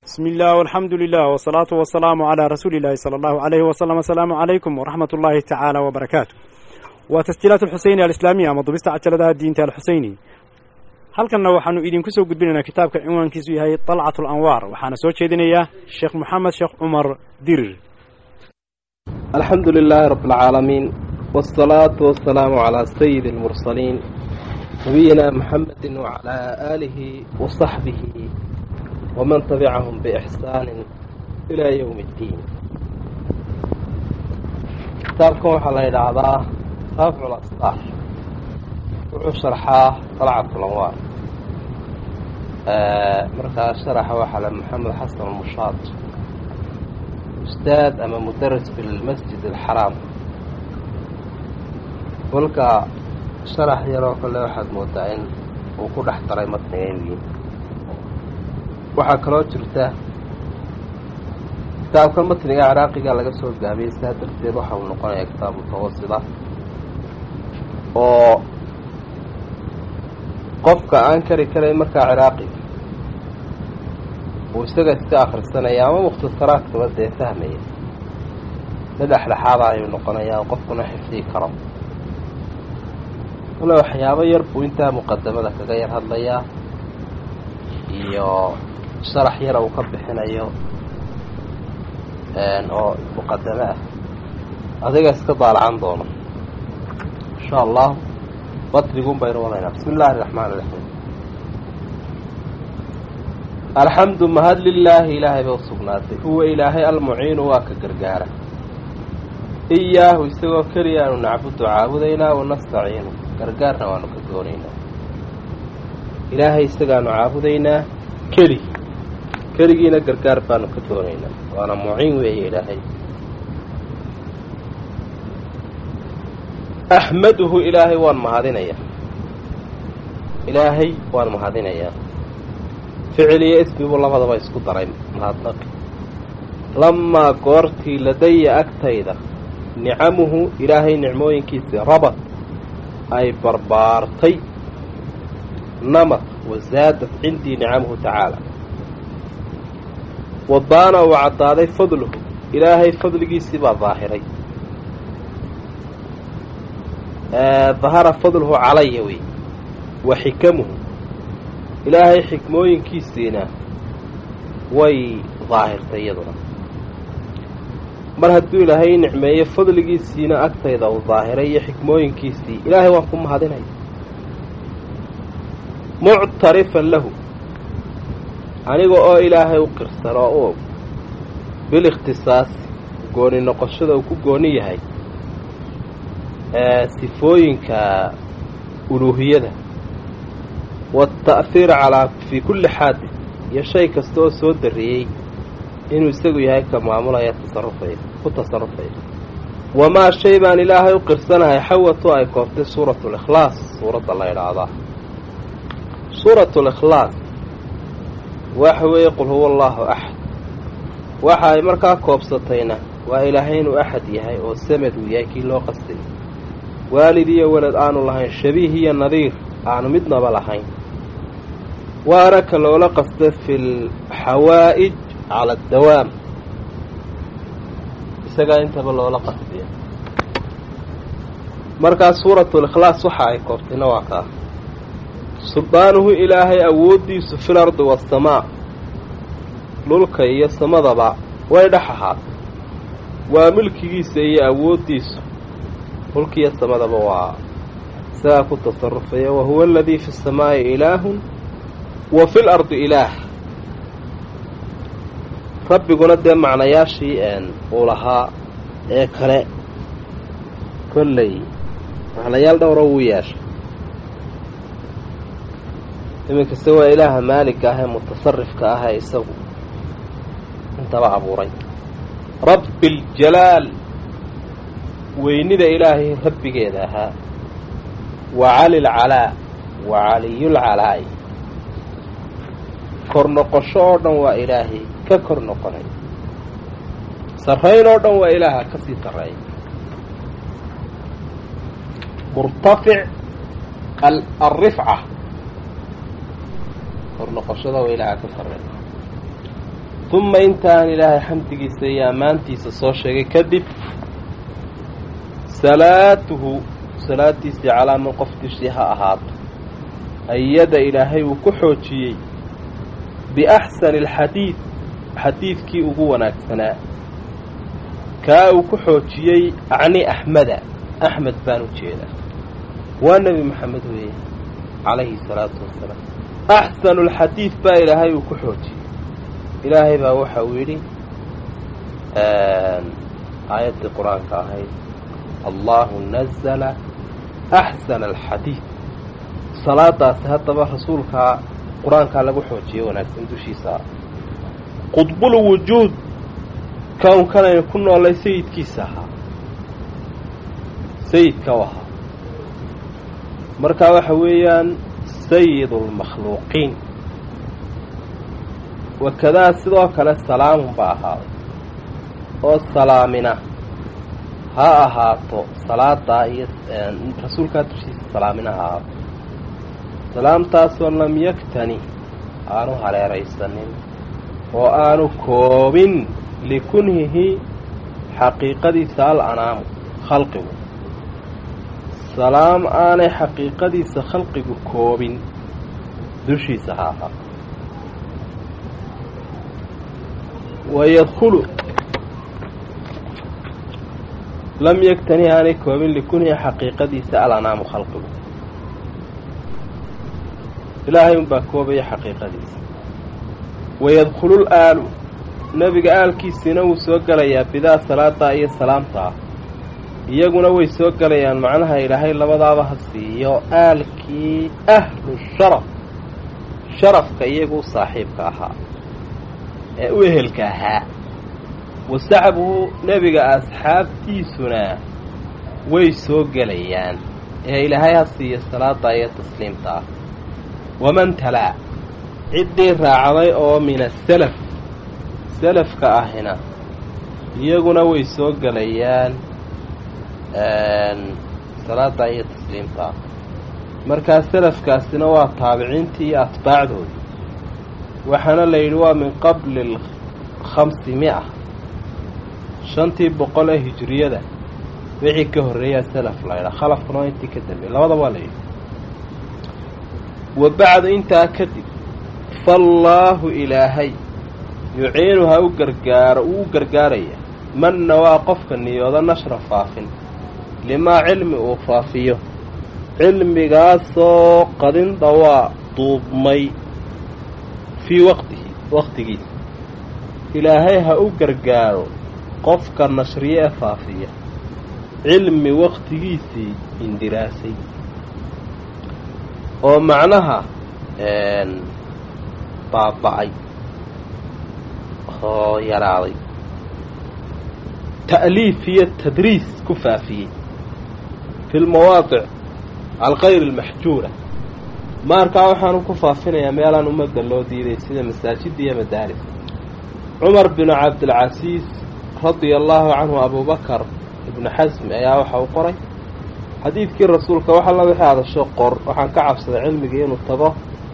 بسم الله والحمد لله والصلاة والسلام على رسول الله صلى الله عليه وسلم السلام عليكم ورحمة الله تعالى وبركاته وتسجيلات الحسيني الإسلامية مضبست عجلة الدين الحسيني halkanna waxaanu idinku soo gudbinaynaa kitaabka cinwaankiisu yahay dalcat alanwaar waxaana soo jeedinayaa sheekh moxamed sheekh cumar dirir alxamdu lilaahi rabb alcaalamiin wاsalaatu wasalaamu calaa sayidi اlmursaliin nabiyina muxamedi wacalaa aalihi wasaxbihi waman tabicahum biixsaanin ilaa yowmi اddiin kitaabkan waxaa la yidhaahdaa rafcu lasqaar wuxuu sharxaa dalcat lanwaar markaa sharaxa waxaa le maxamed xasan mushaad ustaad ama mudaris bilmasjid alxaraam kolka sharax yaroo kale waxaad moodaa in uu ku dhex daray matnigeygii waxaa kaloo jirta kitaabkan matniga ciraaqiga laga soo gaabiyey sidaa darteed waxa uu noqonayaa kitaab mutawasida oo qofka aan kari karayn markaa ciraaqiga uu isaga iska akhrisanaya ama mukhtasaraadkaba dee fahmaya mid dhexdhexaada ayuu noqonayaa oo qofkuna xifdii karo kale waxyaabo yar buu intaa muqadamada kaga yar hadlayaa iyo sharax yara uu ka bixinayo oo muqadamo ah adiga iska daalacan doono insha allah batnigun baynu wadaynaa bismi illaahi raxmaan iraxiim alxamdu mahad lilaahi ilaahay bay usugnaatay huwa ilaahay almuciinu waa ka gargaara iyaahu isagoo keliya aanu nacbudu caabudaynaa wanastaciinu gargaarna waanu ka doonaynaa ilaahay isagaanu caabudaynaa keli keligiina gargaar baanu ka doonaynaa waana muciin weeye ilaahay axmaduhu ilaahay waan mahadinayaa ilaahay waan mahadinayaa ficil iyo ismibu labadaba isku daray mahadnaqi lamaa goortii ladaya agtayda nicamuhu ilaahay nicmooyinkiisii rabad ay barbaartay namad wasaadat cindii nicamuhu tacaala wadaana uu caddaaday fadluhu ilaahay fadligiisii baa daahiray dahara fadluhu calaya wey wa xikamuhu ilaahay xikmooyinkiisiina way daahirtay iyaduna mar hadduu ilaahay nicmeeyo fadligiisiina agtayda uu daahiray iyo xikmooyinkiisii ilaahay waan ku mahadinaya muctarifan lahu aniga oo ilaahay u qirsan oo u og bilikhtisaasi gooni noqoshada uu ku gooni yahay sifooyinka uluuhiyada waata'hiir calaa fii kulli xaadis iyo shay kasta oo soo darriyey inuu isagu yahay ka maamulaya tasarufaya ku tasarufaya wamaa shay baan ilaahay u qirsanahay xawatu ay kooftay suuratu likhlaas suuradda la idhaahdaa suuratu likhlaas waxa weeye qul huwa allaahu axad waxa ay markaa koobsatayna waa ilaahay inuu axad yahay oo samad uu yahay kii loo qastay waalid iyo welad aanu lahayn shabiih iyo nadiir aanu midnaba lahayn waana ka loola qasta fi lxawaa'ij cala addawaam isagaa intaba loola qastiya markaa suuratu likhlaas waxa ay koobtayna waa kaa suldaanuhu ilaahay awooddiisu fil ardi waasamaa dhulka iyo samadaba way dhex ahaatay waa milkigiisa iyo awooddiisu dhulkiiyo samadaba waa isagaa ku tasarufaya wa huwa aladii fi samaa'i ilaahun wa fi lardi ilaah rabbiguna dee macnayaashii uu lahaa ee kale kolley macnayaal dhowra wuu yeeshay iminkase waa ilaaha maaligka ah ee mutasarifka ah ee isagu intaba abuuray rabbi aljalaal weynida ilaahay rabbigeeda ahaa wa cali lcalaa wa caliyulcalaa'i kor noqosho oo dhan waa ilaahay ka kor noqonay sarrayn oo dhan waa ilaaha ka sii sarreeya murtafic alrifca kor noqoshada waa ilaaha ka sarreeya uma intaan ilaahay xamdigiisa iyo ammaantiisa soo sheegay kadib salaatuhu salaadiisii calaa man qof dushii ha ahaato ayada ilaahay uu ku xoojiyey biaxsani alxadiid xadiidkii ugu wanaagsanaa kaa uu ku xoojiyey acni axmeda axmed baan u jeedaa waa nebi maxamed weeye calayhi salaatu wasalaam axsanu alxadiid baa ilaahay uu ku xoojiyey ilaahay baa waxa uu yidhi aayaddii qur-aanka ahayd allahu nazala axsana alxadiid salaadaasi haddaba rasuulkaa qur-aankaa lagu xoojiyey wanaagsan dushiisa qudbul wujuud kownkanaynu ku noolay sayidkiisa ahaa sayidka u ahaa markaa waxa weeyaan sayid lmakhluuqiin wakadaa sidoo kale salaamun ba ahaaday oo salaamina ha ahaato salaadaa iyo rasuulkaa dushiisa salaamina ha ahaato salaamtaasoo lam yaktani aanu haleeraysanin oo aanu koobin likunhihi xaqiiqadiisa al anaamu khalqigu salaam aanay xaqiiqadiisa khalqigu koobin dushiisa ha ahaato wayadkhulu lam yaktani aanay koobin likunhihi xaqiiqadiisa al anaamu khalqigu ilaahay unbaa koobaya xaqiiqadiisa wayadkhulul aalu nebiga aalkiisiina wuu soo gelayaa bidaa salaadaa iyo salaamtaa iyaguna way soo gelayaan macnaha ilaahay labadaaba ha siiyo aalkii ahlu sharaf sharafka iyagu u saaxiibka ahaa ee u ehelka ahaa wasaxbuhu nebiga asxaabtiisuna way soo gelayaan ee ilaahay ha siiyo salaadaa iyo tasliimta ah waman talaa ciddii raacday oo min asalaf salafka ahina iyaguna way soo gelayaan salaada iyo tasliimta markaa salafkaasina waa taabiciintii iyo atbaacdoodii waxaana la yidhi waa min qabli khamsi mi'a shantii boqol ee hijiriyada wixii ka horreeyaa salaf laydhaa khalafkuna waa intii ka dambeey labada waa la yidhi wa bacdu intaa kadib faallaahu ilaahay yuciinu ha u gargaaro uu u gargaaraya manna waa qofka niyooda nashra faafin limaa cilmi uu faafiyo cilmigaasoo qadin dhawaa duubmay fii waqtihi waqtigiisa ilaahay ha u gargaaro qofka nashriye ee faafiya cilmi waqtigiisii indiraasay oo macnaha baaba'ay oo yaraaday ta'liif iyo tadriis ku faafiyey fi lmawaadic alkayr almaxjuura maarkaa waxaanu ku faafinayaa meelaan ummadda loo diiday sida masaajidda iyo madaaris cumar binu cabdilcasiis radia allaahu canhu abubakar ibnu xasmi ayaa waxa uu qoray xadiidkii rasuulka wax alla wixii hadasho qor waxaan ka cabsaday cilmigii inuu tago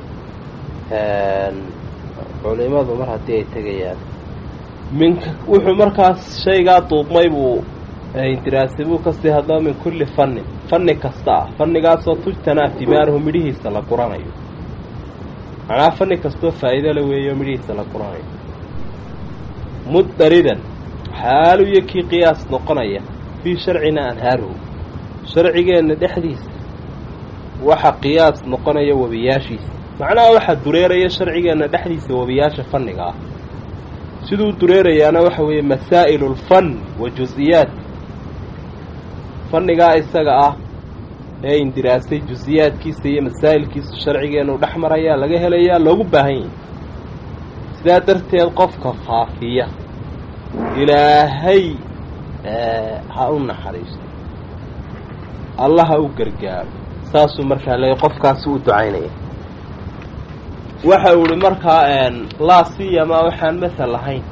culimadu mar haddii ay tegayaan minka wuxuu markaas shaygaa duubmay buu indiraasay buu kasii hadlaba min kulli fannin fanni kasta ah fannigaasoo tujtanaa timaanuhu midhihiisa la guranayo macnaa fanni kastoo faa'iido la weeyo midhihiisa la guranayo muddaridan xaalu iyo kii qiyaas noqonaya fii sharcina anhaaruhu sharcigeenna dhexdiisa waxa qiyaas noqonaya webiyaashiisa macnaha waxaa dureeraya sharcigeenna dhexdiisa webiyaasha fanniga ah siduu dureerayaana waxa weeye masaa'ilu lfan wa jus-iyaat fannigaa isaga ah ee indiraasay jus-iyaadkiisa iyo masaa'ilkiisa sharcigeennu dhex marayaa laga helayaa loogu baahan yahay sidaa darteed qofka faafiya ilaahay ha u naxariisto alla ha u gargaaro saasuu markaa le qofkaasi u ducaynaya waxa uu ihi markaa laa siyamaa waxaan masal lahayn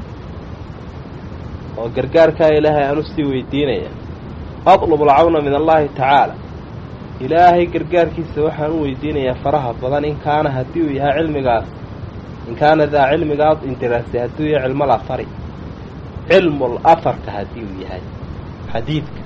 oo gargaarkaa ilaahay aan usii weydiinaya adlubu alcawna min allahi tacaala ilaahay gargaarkiisa waxaan u weydiinayaa faraha badan in kaana haddii uu yahay cilmigaas in kaana daa cilmigaa indiraasay hadduu yahay cilmal afari cilmul afarka haddii uu yahay xadiidka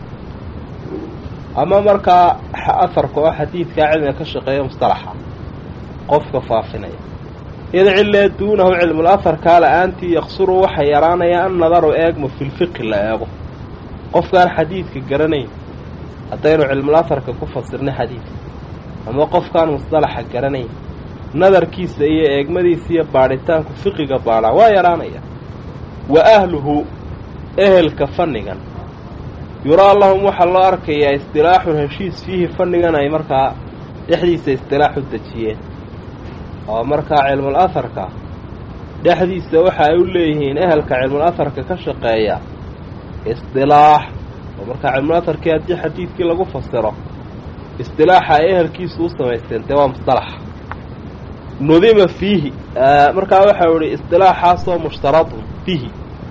ama markaa afarka oo xadiidkaa cilmiga ka shaqeeya mustalaxa qofka faafinaya id cilee duunahu cilmul afarkaa la-aantii yaqsuru waxa yaraanaya an nadaru eegmo filfiqi la eego qofkaan xadiidka garanayn haddaynu cilmul afarka ku fasirnay xadiidka ama qofkaan mustalaxa garanayn nadarkiisa iyo eegmadiisa iyo baadhitaanku fiqiga baadhaa waa yaraanaya wa ahluhu ehelka fannigan yuraa lahum waxaa loo arkayaa istilaaxun heshiis fiihi fannigan ay markaa dhexdiisa istilaax u dejiyeen oo markaa cilmul aharka dhexdiisa waxa ay u leeyihiin ehelka cilmul aharka ka shaqeeya istilaax oo markaa cilmul aharkii haddii xadiidkii lagu fasiro istilaaxa ay ehelkiisu u samaysteen dee waa mustalaxa nudima fiihi markaa waxau ihi istilaaxaasoo mushtaradun fiihi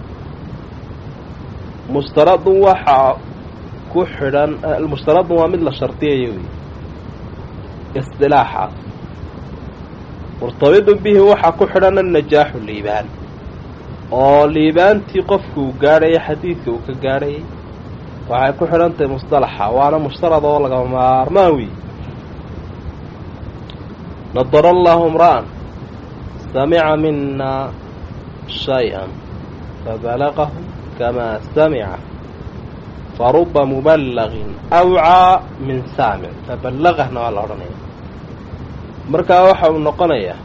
mushtaradun waxaa ku xidhan mushtaradun waa mid la shardiyayo wey istilaaxaas murtabidun bihi waxaa ku xidhan annajaaxu liibaan oo liibaantii qofka uu gaadhayay xadiidka uu ka gaadhayay waxay ku xidhan tahay mustalaxa waana mushtarad oo lagama maarmaan wey nadara allahu imra'an samica mina shay-an fabalagahu kamaa samica faruba muballagin awcaa min saamic faballagahna waa la odhanaya markaa waxa uu noqonayaa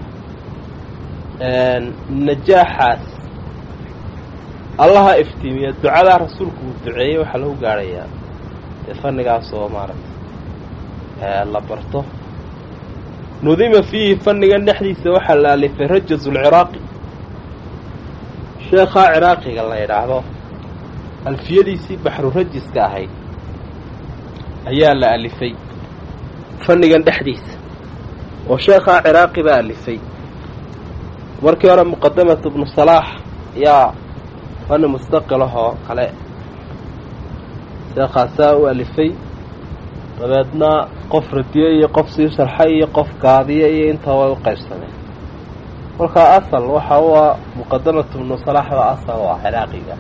najaaxaas allaha iftiimiya ducadaa rasuulku uu duceeyey waxaa lagu gaadhayaa dee fannigaas oo maaragtay la barto nudima fiihi fannigan dhexdiisa waxaa la alifay rajaz ulciraaqi sheekhaa ciraaqiga la yidhaahdo alfiyadiisii baxru rajiska ahayd ayaa la alifay fannigan dhexdiisa oo sheekhaa ciraaqi baa alifay markii hore muqadamatu ibnu salaax yaa fanni mustaqil ahoo kale sheekhaasaa u alifay dabeedna qof radiye iyo qof sii sharxay iyo qof gaadiye iyo intaa way u qaybsameen markaa asal waxa u ah muqadamatu ibnu salaaxda asal oo ah ciraaqiga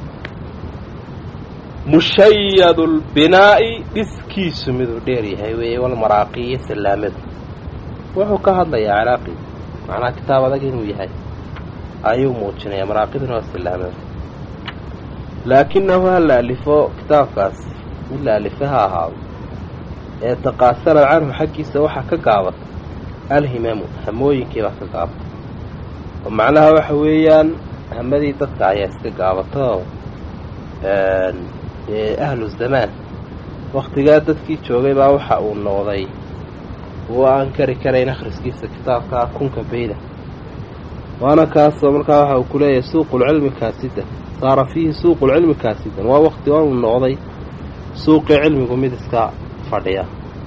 mushayadu lbinaa'i dhiskiisu miduu dheer yahay weeye walmaraaqi iyo salaamadu wuxuu ka hadlayaa ciraaqi macnaha kitaab adag inuu yahay ayuu muujinaya maraaqiduna waa salaamada laakinahu ha la alifo kitaabkaas mid la alife ha ahaado ee taqaasanad canhu xaggiisa waxaa ka gaabatay alhimamu hamooyinkii baa ka gaabatay oo macnaha waxa weeyaan hamadii dadka ayaa iska gaabatay oo dee ahlu zamaan waktigaa dadkii joogay baa waxa uu noqday kuwo aan kari karayn akhriskiisa kitaabka kunka beyda waana kaasoo markaa waxa uu ku leeyahay suuqulcilmi kaasidan saara fiihi suuqulcilmi kaasidan waa wakti oo uu noqday suuqii cilmigu mid iska fadhiya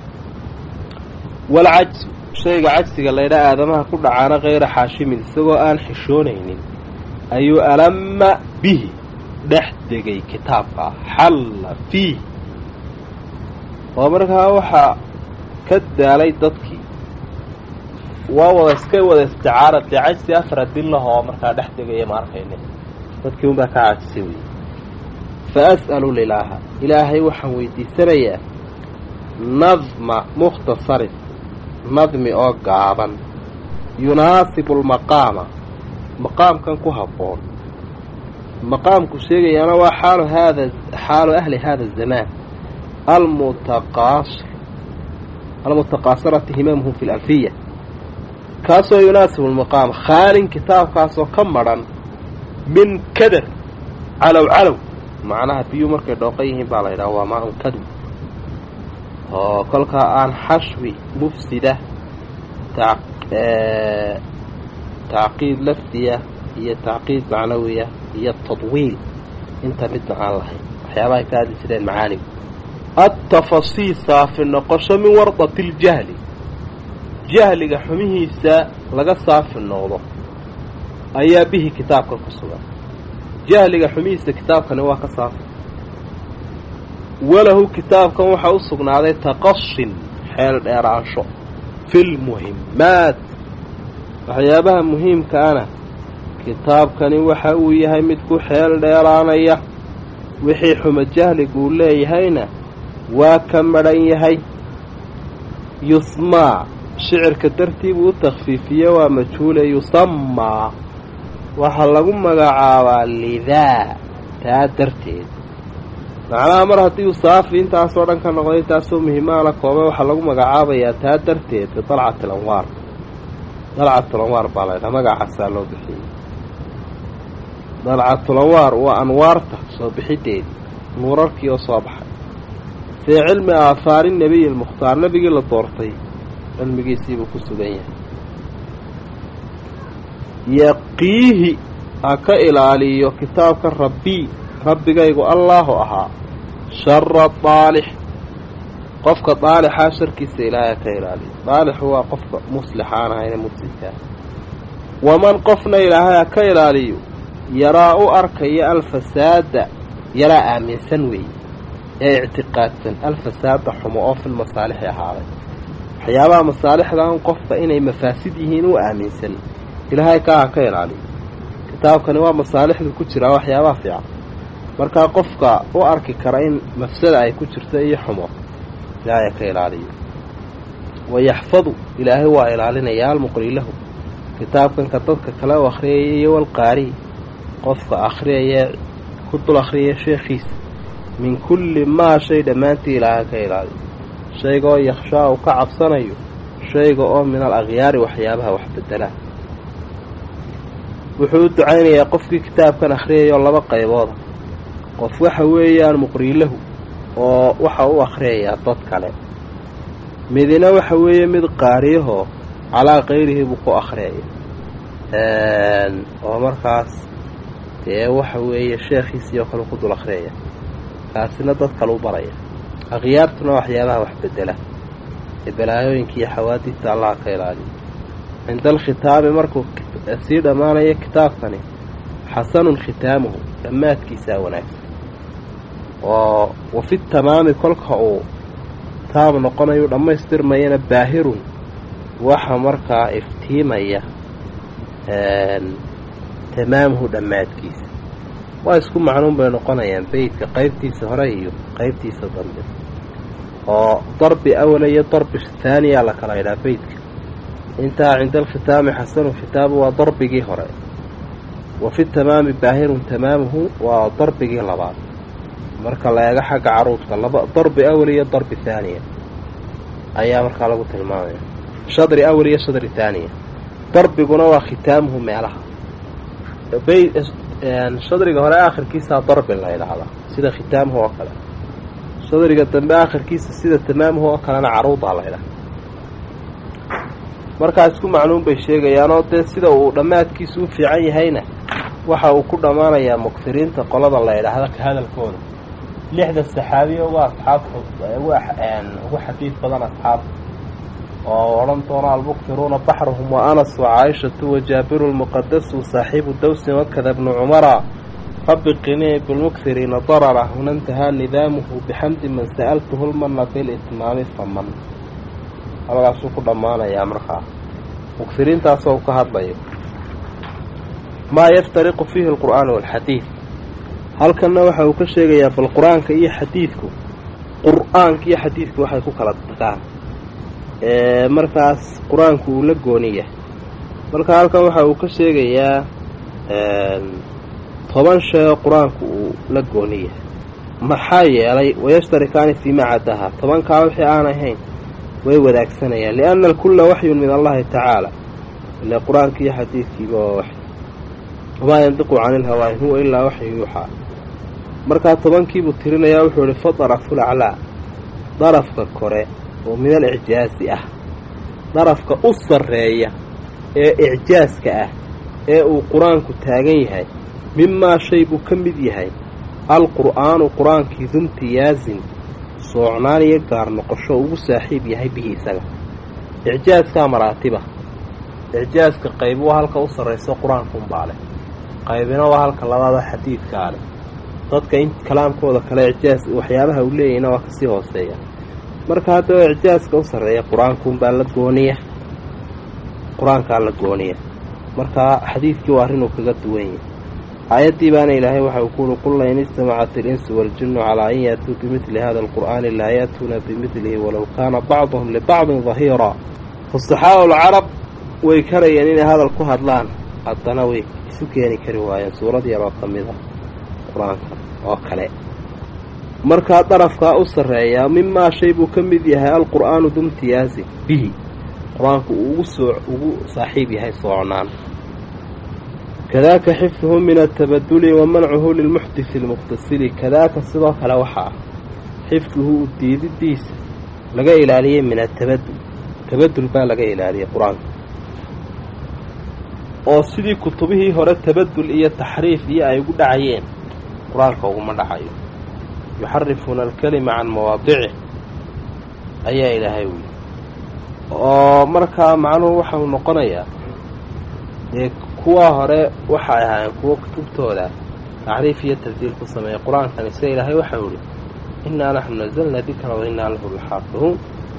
walcajsu shayga cajsiga laydhaa aadamaha ku dhacaana kayra xaashimin isagoo aan xishoonaynin ayuu alama bihi dhex degay kitaabka xalla fiih oo markaa waxaa ka daalay dadkii waa wada iska wada isticaara dee cajsi afar adillah oo markaa dhex degaya ma arkayne dadkii unbaa ka cajisay wey fa as'alu lilaaha ilaahay waxaan weydiisanayaa nadma mukhtasarin nadmi oo gaaban yunaasibu lmaqaama maqaamkan ku habboon maqaamku sheegayaana waa xaalu haada xaalu ahli hada azamaan almutaqaasir almutaqaasirati himaamhum fi lalfiya kaasoo yunaasibu lmaqaama khaalin kitaabkaasoo ka madhan min kadar calow calow macnaha biyuu markay dhooqan yihiin baa la yidhaha waa maa un kadw oo kolkaa aan xashwi mufsida tacqiid lafdiya iyo tacqiid macnawiya iyo tadwiil inta midna aan lahayn waxyaabahay ka hadli jireen macaanigu altafasiil saafi noqosho min wardati ljahli jahliga xumihiisa laga saafi noqdo ayaa bihi kitaabka ku sugan jahliga xumihiisa kitaabkani waa ka saafi walahu kitaabkan waxaa u sugnaaday taqasin xeel dheeraansho fi lmuhimmaat waxyaabaha muhiimkaana kitaabkani waxa uu yahay mid ku xeel dheeraanaya wixii xumo jahliguu leeyahayna waa ka madhan yahay yusmaa shicirka dartiibuu u takhfiifiye waa majhuule yusamaa waxaa lagu magacaabaa lidaa taa darteed macnaha mar haddii uu saafi intaasoo dhan ka noqday intaasoo muhiimaana koobe waxaa lagu magacaabayaa taa darteed bidalcati alanwaar dalcatulanwaar baa laydhaha magacaasaa loo bixiyey dalcatulanwaar waa anwaarta soo bixideed nuurarkii oo soo baxay fii cilmi aahaari nebiyi lmukhtaar nebigii la doortay cilmigiisiibuu ku sugan yahay yaqiihi ha ka ilaaliyo kitaabka rabbii rabbigaygu allaahu ahaa shara daalix qofka daalixaa sharkiisa ilaahay ha ka ilaaliyo daalixu waa qofka muslixa aan ahayne mufsidkaa waman qofna ilaahay ha ka ilaaliyo yaraa u arkaya alfasaada yaraa aaminsan weeye ee ictiqaadsan alfasaada xumo oo fil masaalixi ahaaday waxyaabaha masaalixdan qofka inay mafaasid yihiin u aaminsan ilaahay kaa ha ka ilaaliyo kitaabkani waa masaalixdu ku jiraa waxyaabaha fiican markaa qofka u arki kara in mafsada ay ku jirto iyo xumo ilaahay ha ka ilaaliyo wayaxfadu ilaahay waa ilaalinaya almuqri lahu kitaabkanka dadka kale u akhriyaya iyo walqaari qofka akhriyaya ku dul akhriyaya sheekhiisa min kulli maa shay dhammaantii ilaahay ka ilaaliyo shayga oo yakhshaa uu ka cabsanayo shayga oo min al akhyaari waxyaabaha wax bedela wuxuu u ducaynayaa qofkii kitaabkan akhriyayoo laba qaybooda qof waxa weeyaan muqriilahu oo waxa u akhriyayaa dad kale midina waxa weeye mid qaariyahoo calaa kayrihi buu ku akhriyaya oo markaas dee waxa weeye sheekhiisii oo kale ku dul akhriyaya kaasina dad kale u baraya akhyaartuna waxyaabaha wax bedela ee balaayooyinka iyo xawaadidta allaha ka ilaaliyo cinda alkhitaami markuu sii dhammaanayo kitaabkani xasanun khitaamuhu dhammaadkiisaa wanaagsan oo wafi tamaami kolka uu taam noqonayu dhammaystirmayana baahirun waxa markaa iftiimaya tamaamuhu dhammaadkiisa waa isku macnuun bay noqonayaan beydka qaybtiisa hore iyo qaybtiisa dambe oo darbi awala iyo darbi haaniyaa la kala idhaa beydka intaa cinda alkhitaami xasanu khitaabu waa darbigii hore wa fi tamaami baahirun tamaamuhu waa darbigii labaad marka la eego xagga caruudka laba darbi awal iyo darbi haaniya ayaa markaa lagu tilmaamaya shadri awal iyo shadri haaniya darbiguna waa khitaamuhu meelaha shadriga hore aakhirkiisaa darbi la idhaahdaa sida khitaamuhu oo kale shadriga dambe aakhirkiisa sida tamaamuhu oo kalena caruudaa la idhaha markaa isku macluum bay sheegayaanoo dee sida uu dhammaadkiisu u fiican yahayna waxa uu ku dhammaanayaa muksiriinta qolada la idhaahda ka hadalkooda lixda saxaabiya uga asxaabta ugu xadiid badan asxaabta oo odhan doona almuksiruuna baxruhum wa anas wa caaishatu wa jaabiru lmuqadasu saaxiibu dawsin wakada bnu cumara rabbi qinii bilmuksiriina darara huna intahaa nidaamuhu bixamdi man sa'altuhu lmana bilitmaami faman halkaasuu ku dhammaanayaa markaa muksiriintaasoo ka hadlayo maa yaftariqu fiihi alqur'aanu waalxadiid halkanna waxa uu ka sheegayaa bal qur-aanka iyo xadiidku qur-aanka iyo xadiidku waxay ku kala tagaan markaas qur-aanku uu la gooni yahay marka halkan waxa uu ka sheegayaa toban shay oo qur-aanku uu la gooni yahay maxaa yeelay wayashtarikaani fii ma caddaha tobankaa wixii aan ahayn way wadaagsanayaan lianna alkulla waxyun min allahi tacaala ile qur-aanka iyo xadiidkiiba waa waxy wamaa yandiqu cani ilhawaa in huwa ilaa waxyu yuuxaa markaa tobankiibuu tirinayaa wuxuu ihi fadaraful aclaa darafka kore oo min al icjaazi ah darafka u sarreeya ee icjaaska ah ee uu qur-aanku taagan yahay mimaa shay buu ka mid yahay alqur'aanu qur-aankii dumtiyaazin soocnaan iyo gaar noqosho ugu saaxiib yahay bihi isaga icjaaskaa maraatiba icjaaska qayb waa halka u sarrayso qur-aankaunbaa leh qaybina waa halka labaada xadiidkaa leh dadka in kalaamkooda kale icjaas waxyaabaha uu leeyahayna waa kasii hooseeya marka haddaba icjaaska u sarreeya qur-aankuunbaa la gooniya qur-aankaa la gooniya markaa xadiidkii waa arrinuu kaga duwan yahay aayaddii baana ilaahay waxa uu kuuri qul lain istamacat ilinsu waaljinnu calaa an yaatuu bimidli hada alqur'aani laa yaatuuna bimidlihi walow kaana bacduhum libacdin dahiiraa fusaxaau lcarab way karayeen inay hadal ku hadlaan haddana way isu keeni kari waayeen suurad yaroo ka mid a qur-aanka oo kale markaa darafkaa u sarreeyaa mimaa shay buu ka mid yahay alqur'aanu dumtiyaasi bihi qur-aanku uu ugu soo ugu saaxiib yahay soocnaan kadaaka xifduhu min atabaduli wa mancuhu lilmuxdisi almuqtasili kadaaka sidoo kale waxaa ah xifduhu diididiisa laga ilaaliyey min atabadul tabadul baa laga ilaaliyey qur-aanka oo sidii kutubihii hore tabadul iyo taxriif iyo ay ugu dhacayeen qur-aanka uguma dhacayo yuxarifuuna alkalima can mawaadicih ayaa ilaahay wili oo markaa macnuhu waxau noqonayaa dee kuwa hore waxay ahaayeen kuwo kutubtooda tacriif iyo tabdiil ku sameeyay qur-aankani sida ilaahay waxau ihi innaa naxnu nazalna dikra wa innaa lahu laxaafiduun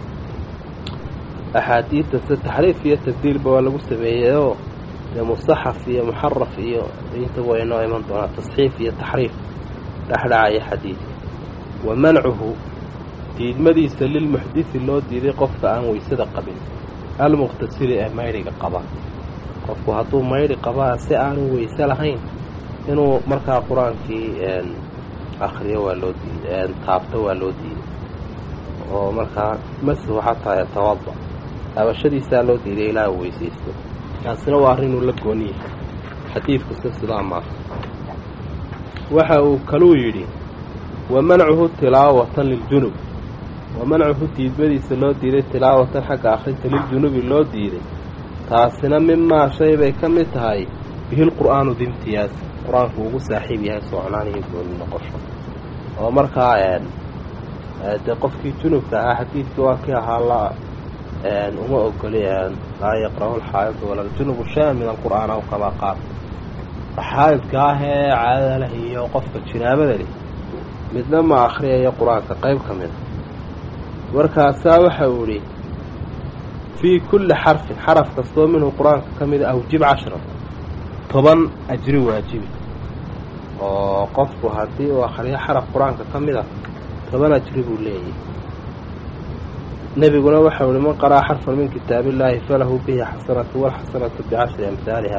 axaadiidta sida taxriif iyo tabdiilba waa lagu sameeyeyoo dee musaxaf iyo muxaraf iyo intaba way noo iman doonaa tasxiif iyo taxriif dhexdhacaya xadiidka wa mancuhu diidmadiisa lilmuxdisi loo diiday qofka aan weysada qabin almuqtasili ee maydhiga qaba qofku hadduu maydhi qabaa si aanu weyse lahayn inuu markaa qur-aankii akriyo waa loo diiday taabto waa loo diiday oo markaa masuhu xataa yatawada taabashadiisaa loo diiday ilaa uu weysaysto kaasina waa arrinuu la gooni yahay xadiidkuse sidaa maaha waxa uu kaluu yidhi wa mancuhu tilaawatan liljunub wa mancuhu diidmadiisa loo diiday tilaawatan xagga akhrinta liljunubi loo diiday taasina mimaa shay bay ka mid tahay bihil qur'aanu dimtiyaas qur-aanku ugu saaxiib yahay soocnaan iyo gooni noqosho oo markaa dee qofkii junubka ahaa xadiidkii waa kii ahaa la uma ogoli laa yaqra'u alxaa'idu wala aljunubu shay-an min alqur'aan aw kamaa qaal xaa'idka ah ee caadada leh iyo qofka jinaabada leh midna ma akhriyayo qur-aanka qayb ka mida markaasaa waxa uu idhi fii kulli xarfin xaraf kastoo minhu qur-aanka ka mida awjib cashra toban ajri waajibi oo qofku haddii uu akhriyo xaraf qur-aanka ka mid a toban ajri buu leeyahay nebiguna waxau ihi man qara'a xarfan min kitaab illaahi falahu bihi xasanatu walxasanatu bicashri amhaaliha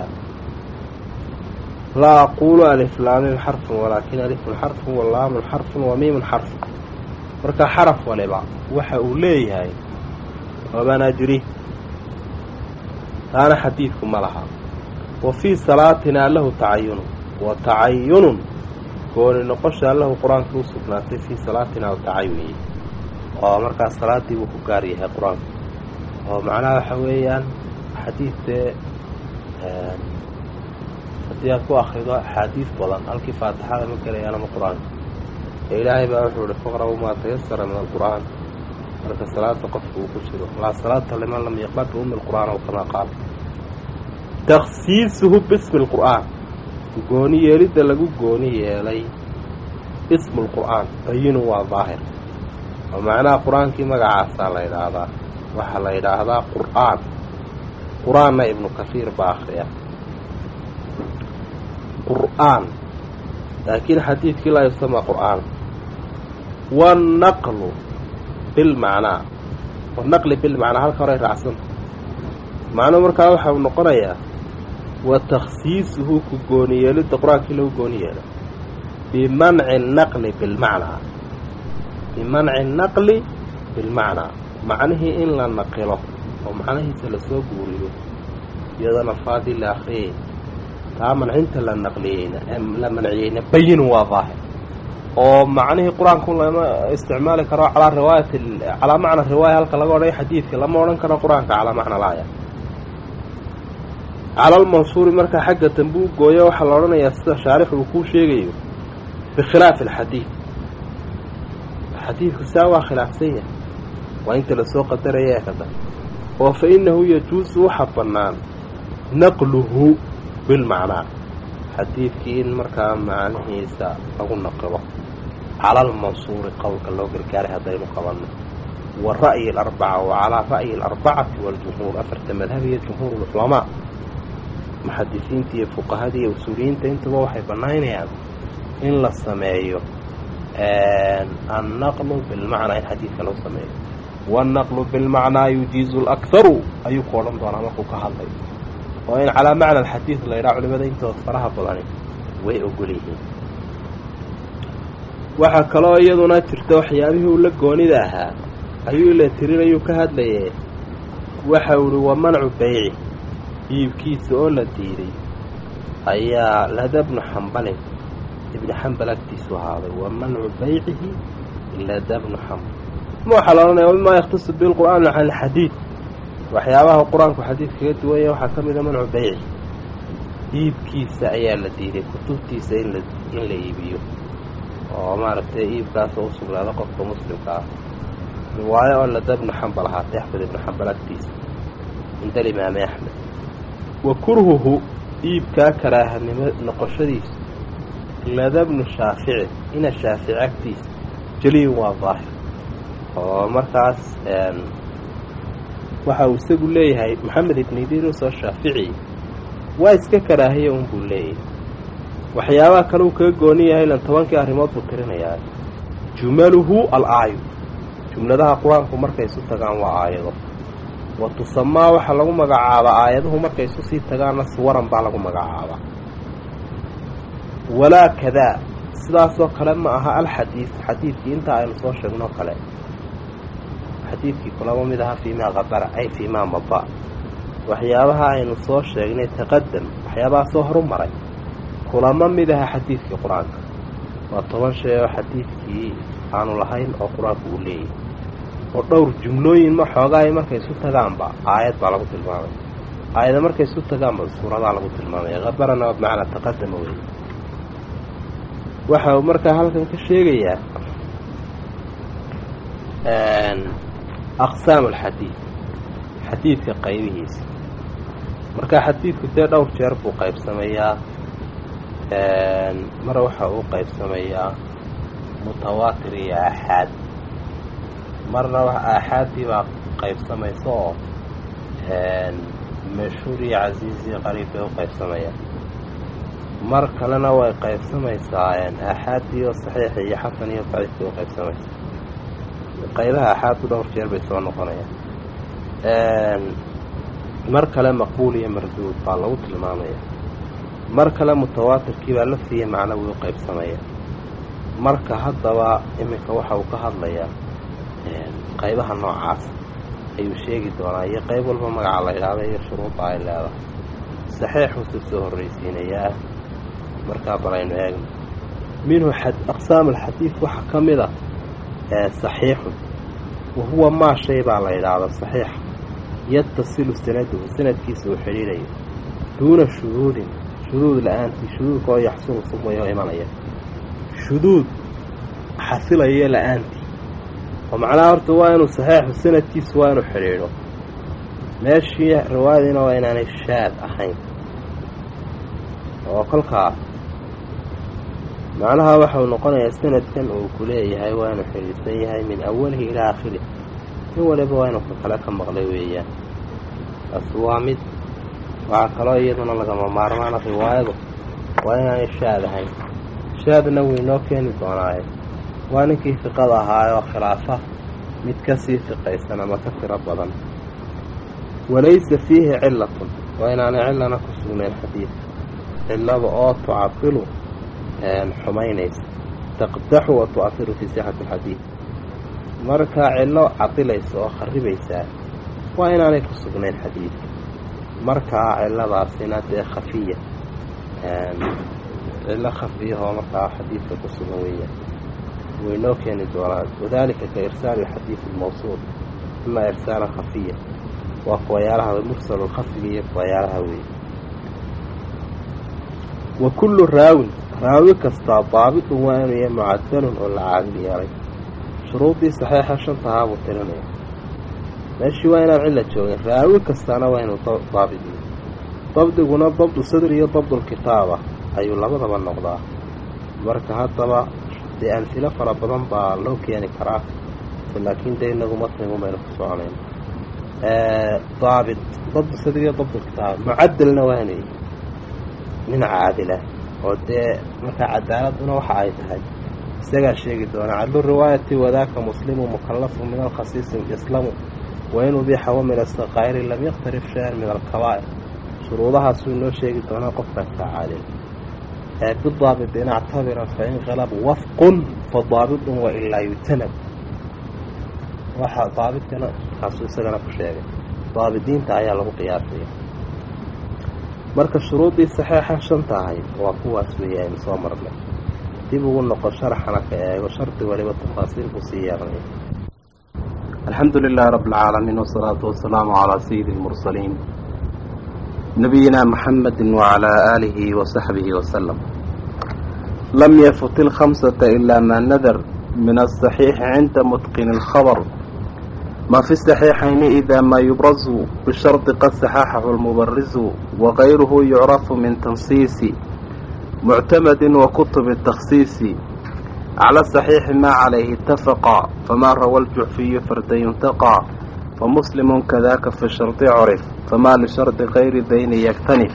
laa aquulu aliflaamin xarfun walaakin alifun xarfun walaamun xarfun wamiimun xarfun marka xaraf waliba waxa uu leeyahay toban ajri taana xadiidku ma laha wa fii salaatinaa lahu tacayunun wa tacayunun gooni noqoshaa lahu qur-aanka u sugnaatay fii salaatinaa u tacayuniye oo markaas salaaddii buu ku gaar yahay qur-aanku oo macnaha waxa weeyaan xadiidtee haddii aad ku akrido axaadiis badan halkii faatixada ma gelayaan ama qur-aanka ee ilaahay baa wuxuu ihi faqra'u maa tayasara min alqur'aan marka salaada qofka uu ku jiro laa salaata liman lam yaqbal biummi alqur'aan aw kamaa qaal takhsiisuhu bismi alqur'aan gooni yeelidda lagu gooni yeelay ismu lqur'aan bayinu waa daahir oo macnaha qur-aankii magacaasaa la yidhaahdaa waxaa la yidhaahdaa qur'aan qur-aanna ibnu kasiir baa akhriya qur'aan laakiin xadiidkii laa yusama qur'aan wanaqlu bilmacnaa wanaqli bilmacnaa halka horay raacsanta macnuhu markaa waxa uu noqonayaa wa takhsiisuhu ku gooni yeelidda qur-aankii lagu gooni yeelo bimanci naqli bilmacnaa bimanci naqli bilmacnaa macnihii in la naqilo oo macnihiisa lasoo guuriyo iyadana faadii la akriyay taa mancinta la naqliyeyna la manciyeyna bayinun waa daahir oo macnihii qur-aanku lama isticmaali karo calaa riwaayati calaa macna riwaaya halka laga odhaya xadiidka lama odhan karo qur-aanka calaa macna laaya calalmansuuri markaa xagga dambe u gooyo waxaa la odhanayaa sida shaarix uu kuu sheegayo bikhilaafi alxadiid xadiidku saa waa khilaafsan yahay waa inta lasoo qadaraya kada oo fa innahu yajuusu waxa bannaan naqluhu bilmacnaa xadiidkii in markaa macnihiisa lagu naqilo calalmansuuri qowlka loo gargaaray haddaynu qabanno wa ra'yi alarbaca wa calaa ra'yi alarbacati waljumhuur afarta madhab iyo jumhuur ulculamaa muxadisiinta iyo fuqahada iyo usuuliyiinta intuba waxay bannaynayaan in la sameeyo annaqlu bilmacnaa in xadiidka loo sameeyo waannaqlu bilmacnaa yujiizu lakharu ayuu ku odhan doonaa markuu ka hadlayo oo in calaa macna alxadiid la ydhaha culimada intooda faraha badani way ogol yihiin waxaa kaloo iyaduna jirta waxyaabihii uu la goonida ahaa ayuu ila tirinayuu ka hadlaye waxa uhi wa mancu beyci iibkiisa oo la diiday ayaa lada bnu xambalin ibni xambal agtiisu ahaaday wa mancu beycihi lada bnu xambal ma waxaa la odhanaya mimaa yakhtasu bilqur'aani can alxadiid waxyaabaha qur-aanku xadiid kaga duwanya waxaa ka mida mancu beyci iibkiisa ayaa la diiday kutubtiisa in la in la iibiyo oo maaragtay iibkaas oo u sugnaado qofka muslimka ah riwaayo oo lada bnu xambal ahaatay axmed ibnu xambal agtiisa cinda alimaami axmed wa kurhuhu iibkaa karaahanimo noqoshadiisu lada bnu shaafici ina shaafici agtiisa jeliyun waa daahir oo markaas waxa uu isagu leeyahay maxamed ibn idriis oo shaafici waa iska karaahiya un buu leeyahay waxyaabaha kale uu kaga gooni yahay ilan tobankii arrimood buu tirinayaa jumaluhu al-aayu jumladaha qur-aanku markay isu tagaan waa aayado wa tusamaa waxaa lagu magacaabaa aayaduhu markay isu sii tagaanna suwaran baa lagu magacaabaa walaa kadaa sidaasoo kale ma aha alxadiid xadiidkii intaa aynu soo sheegnoo kale xadiidkii kulama mid aha fiimaa qadara ay fiimaa maba waxyaabaha aynu soo sheegnay taqadam waxyaabaha soo horu maray kulama mid aha xadiidkii qur-aanka waa toban shay oo xadiidkii aanu lahayn oo qur-aanku uu leeyahy oo dhowr jumlooyin ma xoogaay markay isu tagaanba aayad baa lagu tilmaamay aayada markay isu tagaanba suuradaa lagu tilmaamaya qadarana bimacnaa taqadama wey waxa uu markaa halkan ka sheegayaa aqsaamu alxadiid xadiidka qaybihiisa marka xadiidku dee dhowr jeer buu qaybsamayaa mar waxa uu qaybsamayaa mutawaatir iyo aaxaad marna aaxaaddii baa qaybsamaysa oo mashhuur iyo casiiz iyo qariib bay u qaybsamayaan mar kalena way qaybsamaysaa aaxaaddii oo saxiixa iyo xasan iyo daciif bay u qaybsamaysaa qaybaha aaxaaddu dhowr jeer bay soo noqonayaan mar kale maqbuul iyo marduud baa lagu tilmaamaya mar kale mutawaatirkii baa laftiiya macnawi u qaybsamaya marka haddaba iminka waxa uu ka hadlayaa qaybaha noocaas ayuu sheegi doonaa iyo qayb walba magaca la idhaahda iyo shuruudda ay leedahay saxiixuusu soo horraysiinayaa markaa balaynu eegno minhu aqsaamu alxadiid waxaa ka mid a saxiixun wa huwa maa shay baa la idhaahda saxiixa yatasilu sanaduhu sanadkiisa uu xidhiidhayo duuna shuduudin shuduud la-aantii shuduudka oo yaxsulu sumaya oo imanaya shuduud xasilayo la-aantii oo macnaha horta waa inuu saxiixu sanadkiisu waa inuu xidhiidho meeshii riwaayadiina waa inaanay shaad ahayn oo kolkaa macnaha waxau noqonayaa sanadkan uu ku leeyahay waa inuu xidhiidhsan yahay min awalihi ilaa aakhirih in waliba waa inuu ka kale ka maqlay weeyaan taas waa mid waxaa kaloo iyaduna lagama maarmaana riwaayadu waa inaanay shaad ahayn shaadna wuu inoo keeni doonaaye waa ninkii fiqada ahaayoo khilaafa mid ka sii fiqaysan ama ka tiro badan walaysa fiihi cilatun waa inaanay cillana ku sugnayn xadiidka cillada oo tucadilu xumaynaysa taqdaxu wa tu'ahiru fii sixati alxadiid markaa cillo cadilaysa oo kharibaysaa waa inaanay ku sugnayn xadiidka markaa cilladaasina dee khafiya cillo khafiyahoo markaa xadiidka ku sugan weeyaan waynoo keeni doonaan wadalika ka irsaali alxadiid almawsuul ima irsaalan khafiya waa kuwayaalaha mursalu lkhafiga iyo kuwayaalaha weeye wa kullu raawin raawi kastaa daabitun waa inuu yahay mucadalun oo la caadil yeelay shuruuddii saxiixa shantahaa buu tirinaya meeshii waa inaan cilla joogin raawi kastaana waa inuu daabit yahay dabdiguna dabdu sadr iyo dabdulkitaaba ayuu labadaba noqdaa marka haddaba dee amhilo fara badan baa loo keeni karaa noqoto laakiin dee inagu matnigu baynu ku soconayn daabit dabd sadiga dabd kitaab mucadalna waanay nin caadila oo dee markaa cadaaladuna waxa ay tahay isagaa sheegi doonaa cadlu riwaayati wadaaka muslimu mukallafu min alkhasiisi islamu wain ubiixa wa min asaqaa'iri lam yaktarif shay-an min alkabaa'ir shuruudahaasuu inoo sheegi doonaa qofkaas kaa caadil bidaabit in actabira fain qalab wafqun fa daabitun wailaa yutanab waxa daabitkana kaasuu isagana ku sheegay daabidiinta ayaa lagu qiyaasaya marka shuruuddii saxeixa shanta ahayd waa kuwaas weeye aynu soo marnay dib ugu noqo sharaxana ka eego shardi waliba tafaasiil buu sii yeeranaya alxamdu lilahi rabi اlcaalamiin wsalaatu wasalaamu calaa sayidi اlmursaliin nabiyina muxamedi wacalaa aalihi wasaxbihi wasalam lam yafut ilkhamsata ilaa maa nadar min asaxiixi cinda mutqini اlkhabr ma fi saxiixayni ida maa yubrazu bishardi qad saxaxahu lmubarizu wagayruhu yucrafu min tansiisi muctamadin wa kutubi takhsiisi acla saxiixi maa calayhi itafaqa famaa rawa ljuxfiyu farda yuntaqaa famuslimun kadaka fi shardi curif famaa lishardi gayri dayni yaktanif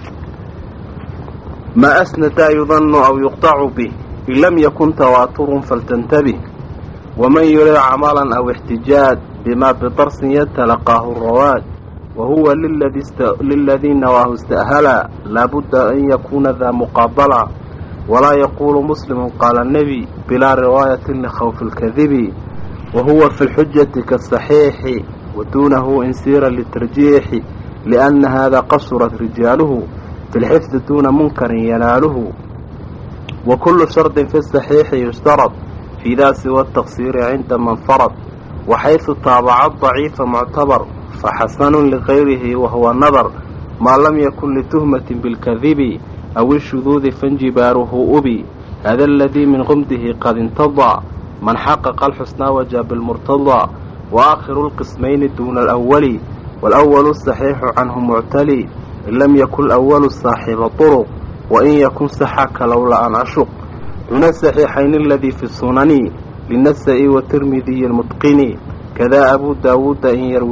maa asnadaa yudanu aw yuqطacu bih in lam yakun tawaaturun faltantabih waman yurid camalan aw ixtijaaj bima bidarsin yatalaqaahu rawaad wahuwa liladii nawaahu ista'hala laabudda an yakuuna daa muqaabala walaa yaquulu muslimu qaala nebi bilaa riwaayatin likhawfi اlkadibi wahuwa fi lxujati kaasaxiixi waduunahu insiira litarjiixi lianna hada qasurat rijaaluhu fi lxifdi duuna munkarin yanaaluhu wa kullu shardin fi saxiixi yushtarad fii daa siwa taqsiiri cinda man farad waxaysu taabaca daciifa muctabar faxasanun ligayrihi wahuwa nadar maa lam yakun lituhmatin bilkadibi aw ishuduudi fanjibaaruhu ubi hada aladii min qumdihi qad intadaa man xaqaqa alxusnaa wajaa bilmurtadaa wa aakhiru lqismayni duuna alawali waalawalu saxiixu canhu muctali in lam yakun awalu saaxiba turuq wain yakun saxaka lowla an ashuq duna saxiixayni aladii fi sunani linasa-i watirmidiyi lmutqini kadaa abuu daawuuda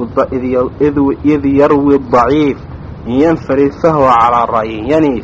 id yarwi daciif in yanfarid fahwa calaa ra'yin yaniif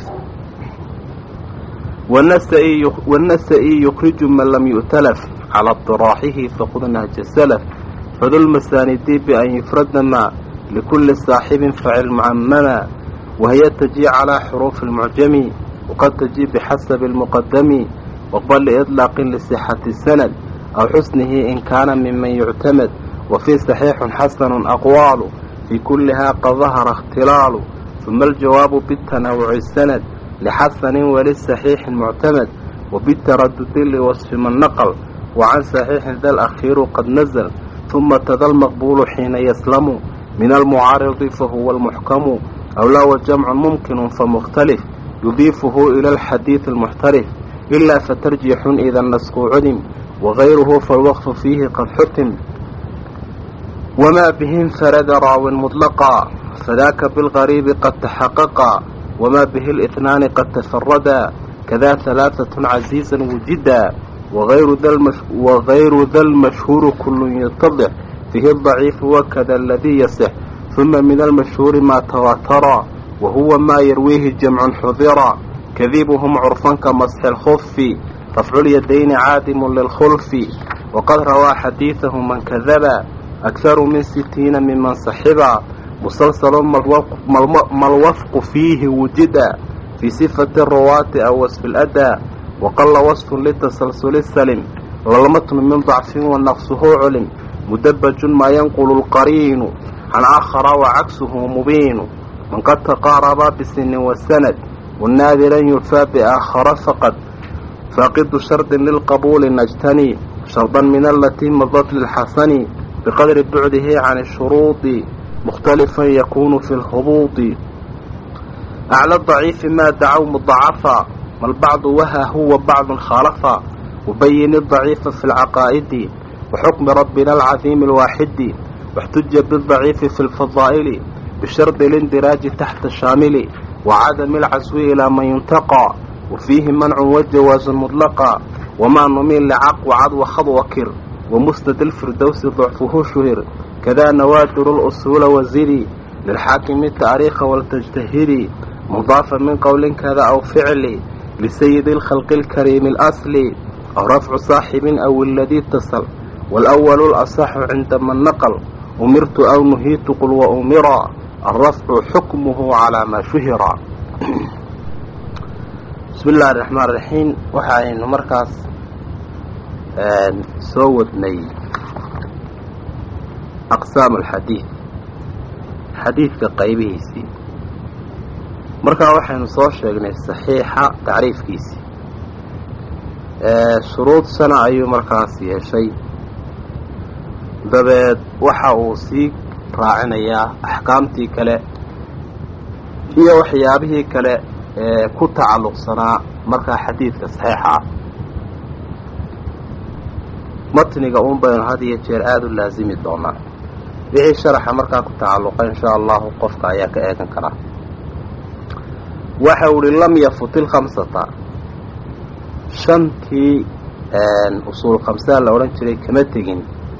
wanasa-i yukriju man lam yu'talaf calaa diraaxihi faqud nahja salaf fadulmasaanidi bian yufrada maa likulli saaxibin facil mucamama wahiya tajii calaa xuruufi lmucjami waqad tajii bixasabi lmuqadami waqbal liiطlaaqin lisixati sanad aw xusnihi in kaana miman yuctamad wa fii saxiixun xasanun aqwaalu fii kullihaa qad dahara ikhtilaalu huma aljawaabu bitanawuci sanad lixasanin walisaxiixin muctamad wa bitaradudi liwasfi man naql wa can saxiixin da lakhiiru qad nazl huma tada lmaqbuulu xiina yaslamu min almucaaridi fahuwa almuxkamu aw laa wa jamcun mumkinu famukhtalif yudiifuhu ila alxadiidi almuxtarif ilaa fatarjixun ida nasku cudim wagayruhu falwaqfu fiihi qad xutim wamaa bihi infarada raawin mudlaqa fadaaka bilgariibi qad taxaqaqa wamaa bihi lihnaani qad tafarada kadaa halaaatun casiizan wujida wagayru da lmashhuuru kullun yatadix fihi daciifu wakada aladii yasix huma min almashhuuri maa tawaatara wahuwa maa yarwiihi jamcun xudira kadibuhum curfan ka masxi lkhufi rafculyadayni caadimu lilkhulfi waqad rawaa xadiidahu man kadaba akharu min sitiina miman saxiba musalsalun malwafqu fiihi wujida fii sifati ruwaati aw wasfi ladaa waqalla wasfun litasalsuli salim lalmatnu min dacfin wa naqsuhu culim mudabajun maa yanqulu lqariinu can aakhara wa cagsuhu mubiinu man qad taqaaraba bisinin wasanad wanaadiran yufaa biaakhara faqad faaqidu shardin lilqabuuli najtani shardan min alatii madat lilxasani biqadri bucdihi can shuruudi mukhtalifan yakunu fi lhubuudi acla daciifi maa dacow mudacafa mal bacdu waha huwa bacdun khaalafa wabayini daciifa fi lcaqaa'idi waxukmi rabbina alcadiimi alwaaxidi waxtuja bidaciifi fi lfadaa'ili bishardi lindiraaji taxta shaamili wacadami alcaswi ilaa man yuntaqaa wa fiihi mancun wajawaasun mudlaqa wamaa numiin licaq wacad wakhad wakir ومسند الفردوس ضعفه شهر كذا نوادر الأصول وزري للحاكم التاريخ والتجتهري مضافا من قول كذا أو فعل لسيد الخلق الكريم الأصلي أو رفع صاحب أو الذي اتصل والأول الأصح عندما النقل أمرت أو نهيت قل وأمرا الرفع حكمه على ما شهر بسم الله الرحمن الرحيم waxaaynu markaas soo wadnay aqsaam alxadiid xadiidka qaybihiisii markaa waxaynu soo sheegnay saxiixa tacriifkiisii shuruud sana ayuu markaas yeeshay dabeed waxa uu sii raacinayaa axkaamtii kale iyo waxyaabihii kale ee ku tacalluqsanaa markaa xadiidka saxiixa ah matniga uun baynu had iyo jeer aada u laasimi doonaa wixii sharaxa markaa ku tacalluqa inshaa allahu qofka ayaa ka eegan karaa waxa uhi lam yafut ilkhamsata shantii usuul khamsaa la odhan jiray kama tegin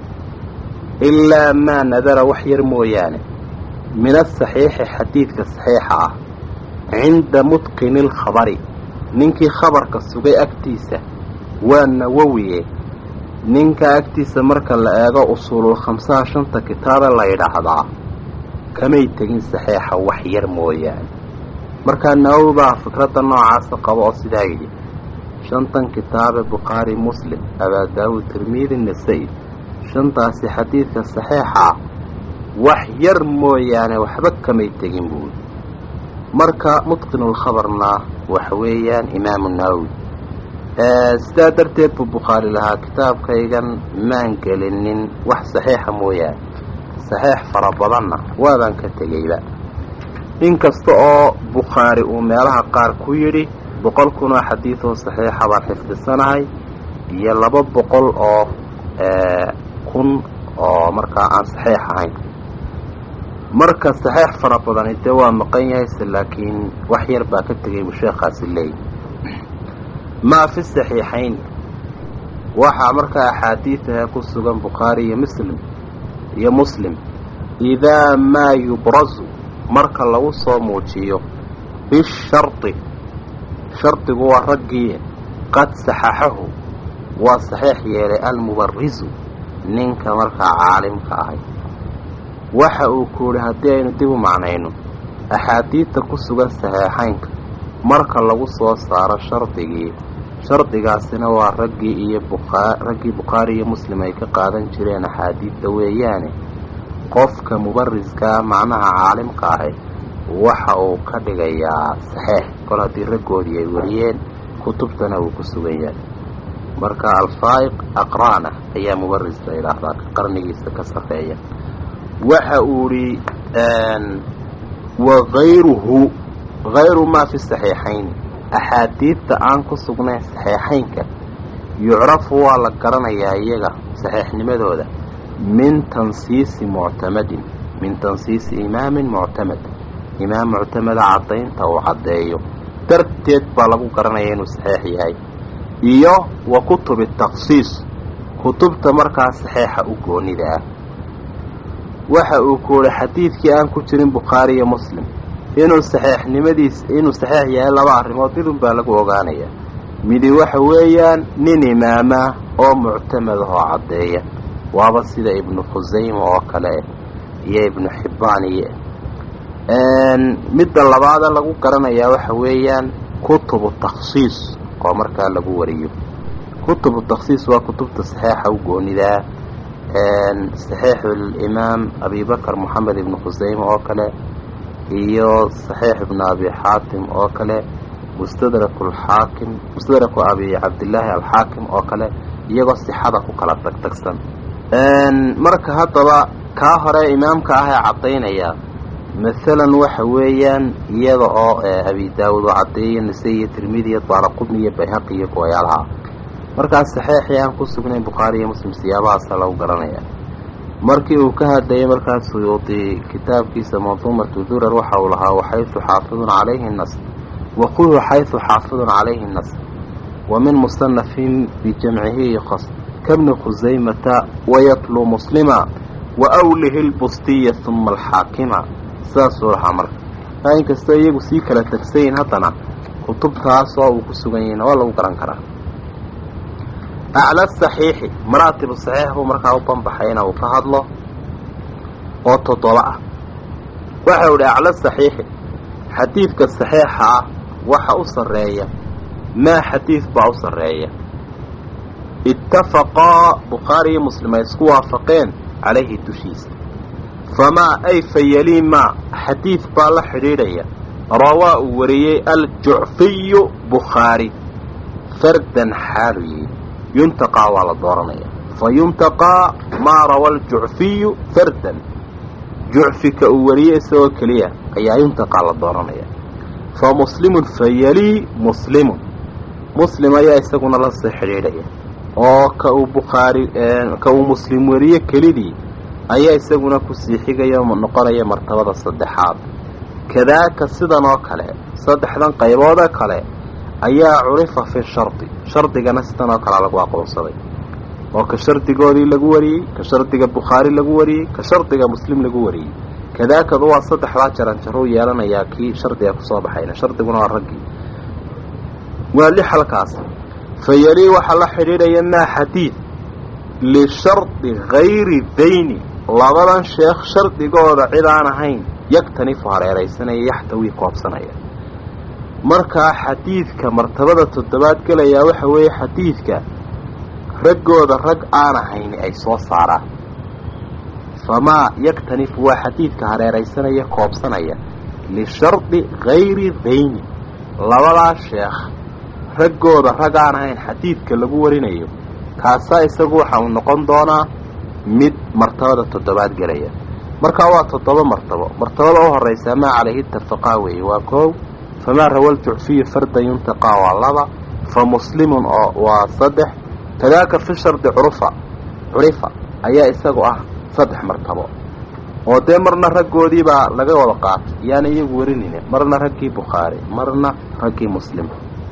ilaa maa nadara wax yar mooyaane min asaxiixi xadiidka saxiixa ah cinda mutqini alkhabari ninkii khabarka sugay agtiisa waa nawowiye ninka agtiisa marka la eego usuulul khamsaha shanta kitaabe la yidhaahdaa kamay tegin saxiixa wax yar mooyaane markaa nawowi baa fikradda noocaasa qaba oo sidaa yidhi shantan kitaabe bukhaari muslim abaa daawuud tirmidi nasa-i shantaasi xadiidka saxiixa ah wax yar mooyaane waxba kamay tegin buui marka mutqinulkhabarna waxa weeyaan imaamu nawowi sidaa darteed buu bukhaari lahaa kitaabkaygan maan gelinin wax saxiixa mooyaane saxiix fara badanna waabaan ka tegeyba inkasta oo bukhaari uu meelaha qaar ku yidhi boqol kun oo xadiidoo saxiixa baan xifdisanahay iyo laba boqol oo kun oo markaa aan saxiix ahayn marka saxiix fara badani dee waa maqan yahayse laakiin wax yar baa ka tegay buu sheekhaasi leeyahy maa fi saxiixayn waxaa markaa axaadiidaha ku sugan bukhaari iyo muslim iyo muslim idaa maa yubrazu marka lagu soo muujiyo bishardi shardigu waa raggii qad saxaxahu waa saxiix yeelay almubarisu ninka markaa caalimka ahay waxa uu ku yidhi haddii aynu dib u macnayno axaadiidta ku sugan saxiixaynka marka lagu soo saaro shardigii shardigaasina waa raggii iyo buaa raggii bukhaari iyo muslim ay ka qaadan jireen axaadiidta weeyaane qofka mubariskaa macnaha caalimka ahay waxa uu ka dhigayaa saxiix kol haddii raggoodii ay wariyeen kutubtana uu ku sugan yahay marka alfaa'iq aqra'na ayaa mubaris la yidhaahdaa ka qarnigiisa ka sarreeya waxa uu idhi wagayruhu hayru maa fi saxiixayn axaadiidta aan ku sugnayn saxiixaynka yucrafu waa la garanayaa iyaga saxiixnimadooda min tansiisi muctamadin min tansiisi imaamin muctamad imaam muctamada caddaynta uu caddeeyo darteed baa lagu garanaya inuu saxiix yahay iyo wa kutubi takhsiis kutubta markaa saxiixa u goonida ah waxa uu kuuhi xadiidkii aan ku jirin bukhaari iyo muslim inuu saxiixnimadiis inuu saxiix yahay laba arrimood midun baa lagu ogaanayaa midi waxa weeyaan nin imaama oo muctamad ahoo caddeeya waaba sida ibnu khusayma oo kale iyo ibnu xibbaan iyo midda labaada lagu garanayaa waxa weeyaan kutubu takhsiis oo markaa lagu wariyo kutubu takhsiis waa kutubta saxiixa u goonidaa saxiixu limaam abibakar moxamed ibnu khusayma oo kale iyo saxiix ibnu abi xaatim oo kale mustadraku alxaakim mustadraku abi cabdillaahi alxaakim oo kale iyagoo sixada ku kala tagtagsan marka haddaba kaa hore imaamka ah ee caddaynaya masalan waxa weeyaan iyada oo abi daawud oo caddeeya nase iyo tirmidi iyo daaraqudni iyo bayhaqi iyo kuwayaalaha markaas saxiixii aan ku sugnayn bukhaari iyo muslim siyaabahaasa lagu garanaya markii uu ka hadlayay markaas suyuudi kitaabkiisa manduumatu durar waxa uu lahaa waxaysu xaafidun calayhi nas waquhu xaysu xaafidun calayhi nas wa min musanafin bijamcihi yuqas kabni khusaymata wayatluu muslima wa awlihi lbustiya uma alxaakima sidaasuu lahaa marka taa inkastoo iyagu sii kala tegsayin haddana kutubtaasoo uu ku sugan yahayna waa lagu garan karaa acla saxiixi maraatibu saxiix buu markaa u banbaxay ina uu ka hadlo oo toddoba ah waxa u idhi acla saxiixi xadiidka saxiixa ah waxa u sarreeya maa xadiid baa u sarreeya ittafaqaa bukhaari iyo muslim ay isku waafaqeen calayhi dushiisa famaa ay fayalii maa xadiid baa la xidhiidhaya rawaa uu wariyey aljucfiyu bukhaari fardan xaaluyi yuntaqaa waa la dooranaya fa yuntaqaa maa rawa aljucfiyu fardan jucfika uu wariyey isagoo keliya ayaa yuntaqaa la dooranaya fa muslimun fayalii muslimun muslim ayaa isaguna la sii xidhiidhaya oo ka uu bukhaari ka uu muslim wariye kelidii ayaa isaguna kusii xigaya noqonaya martabada saddexaad kadaaka sidan oo kale saddexdan qayboodee kale ayaa curifa fi shardi shardigana sidan oo kalea lagu aqoonsaday oo ka shardigoodii lagu wariyey ka shardiga bukhaari lagu wariyey ka shardiga muslim lagu wariyey kadaakadu waa saddexdaa jaranjaruu yeelanayaa kii shardiga kusoo baxayna shardiguna waa raggii waa lix halkaas fayalii waxaa la xidhiidhaya maa xadiid lishardi hayri dayni labadan sheekh shardigooda cid aan ahayn yagtanifu hareeraysanaya yaxtawii koobsanaya markaa xadiidka martabada toddobaad gelayaa waxa weeye xadiidka raggooda rag aan ahayn ay soo saaraan famaa yaktanifu waa xadiidka hareeraysanaya koobsanaya lishardi hayri dayni labadaa sheekh raggooda rag aan ahayn xadiidka lagu warinayo kaasaa isagu waxa uu noqon doonaa mid martabada toddobaad gelaya markaa waa toddoba martabo martabada u horaysaa maa calayhi itafaqaa weeye waa koow famaa rawal jucfiyu fardan yuntaqaa waa laba fa muslimun oo waa saddex kadaaka fi shardi curufa curifa ayaa isagu ah saddex martabo oo dee marna raggoodiibaa laga wada qaatay yaana iyagu warinayne marna raggii bukhaari marna raggii muslim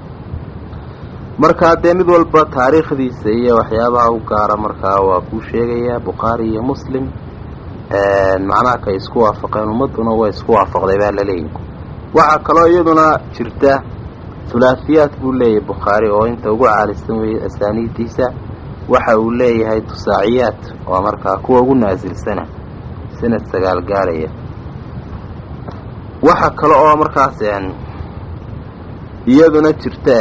markaa dee mid walba taariikhdiisa iyo waxyaabaha u gaara markaa waa kuu sheegayaa bukhaari iyo muslim macnaha kay isku waafaqeen ummadduna way isku waafaqday baa laleeyahy waxaa kaloo iyaduna jirta hulaahiyaad buu leeyahay bukhaari oo inta ugu caalisan weeye asaaniiddiisa waxa uu leeyahay tusaaciyaad oo markaa kuwa ugu naasilsana sanad sagaal gaarhaya waxa kale oo markaas iyaduna jirta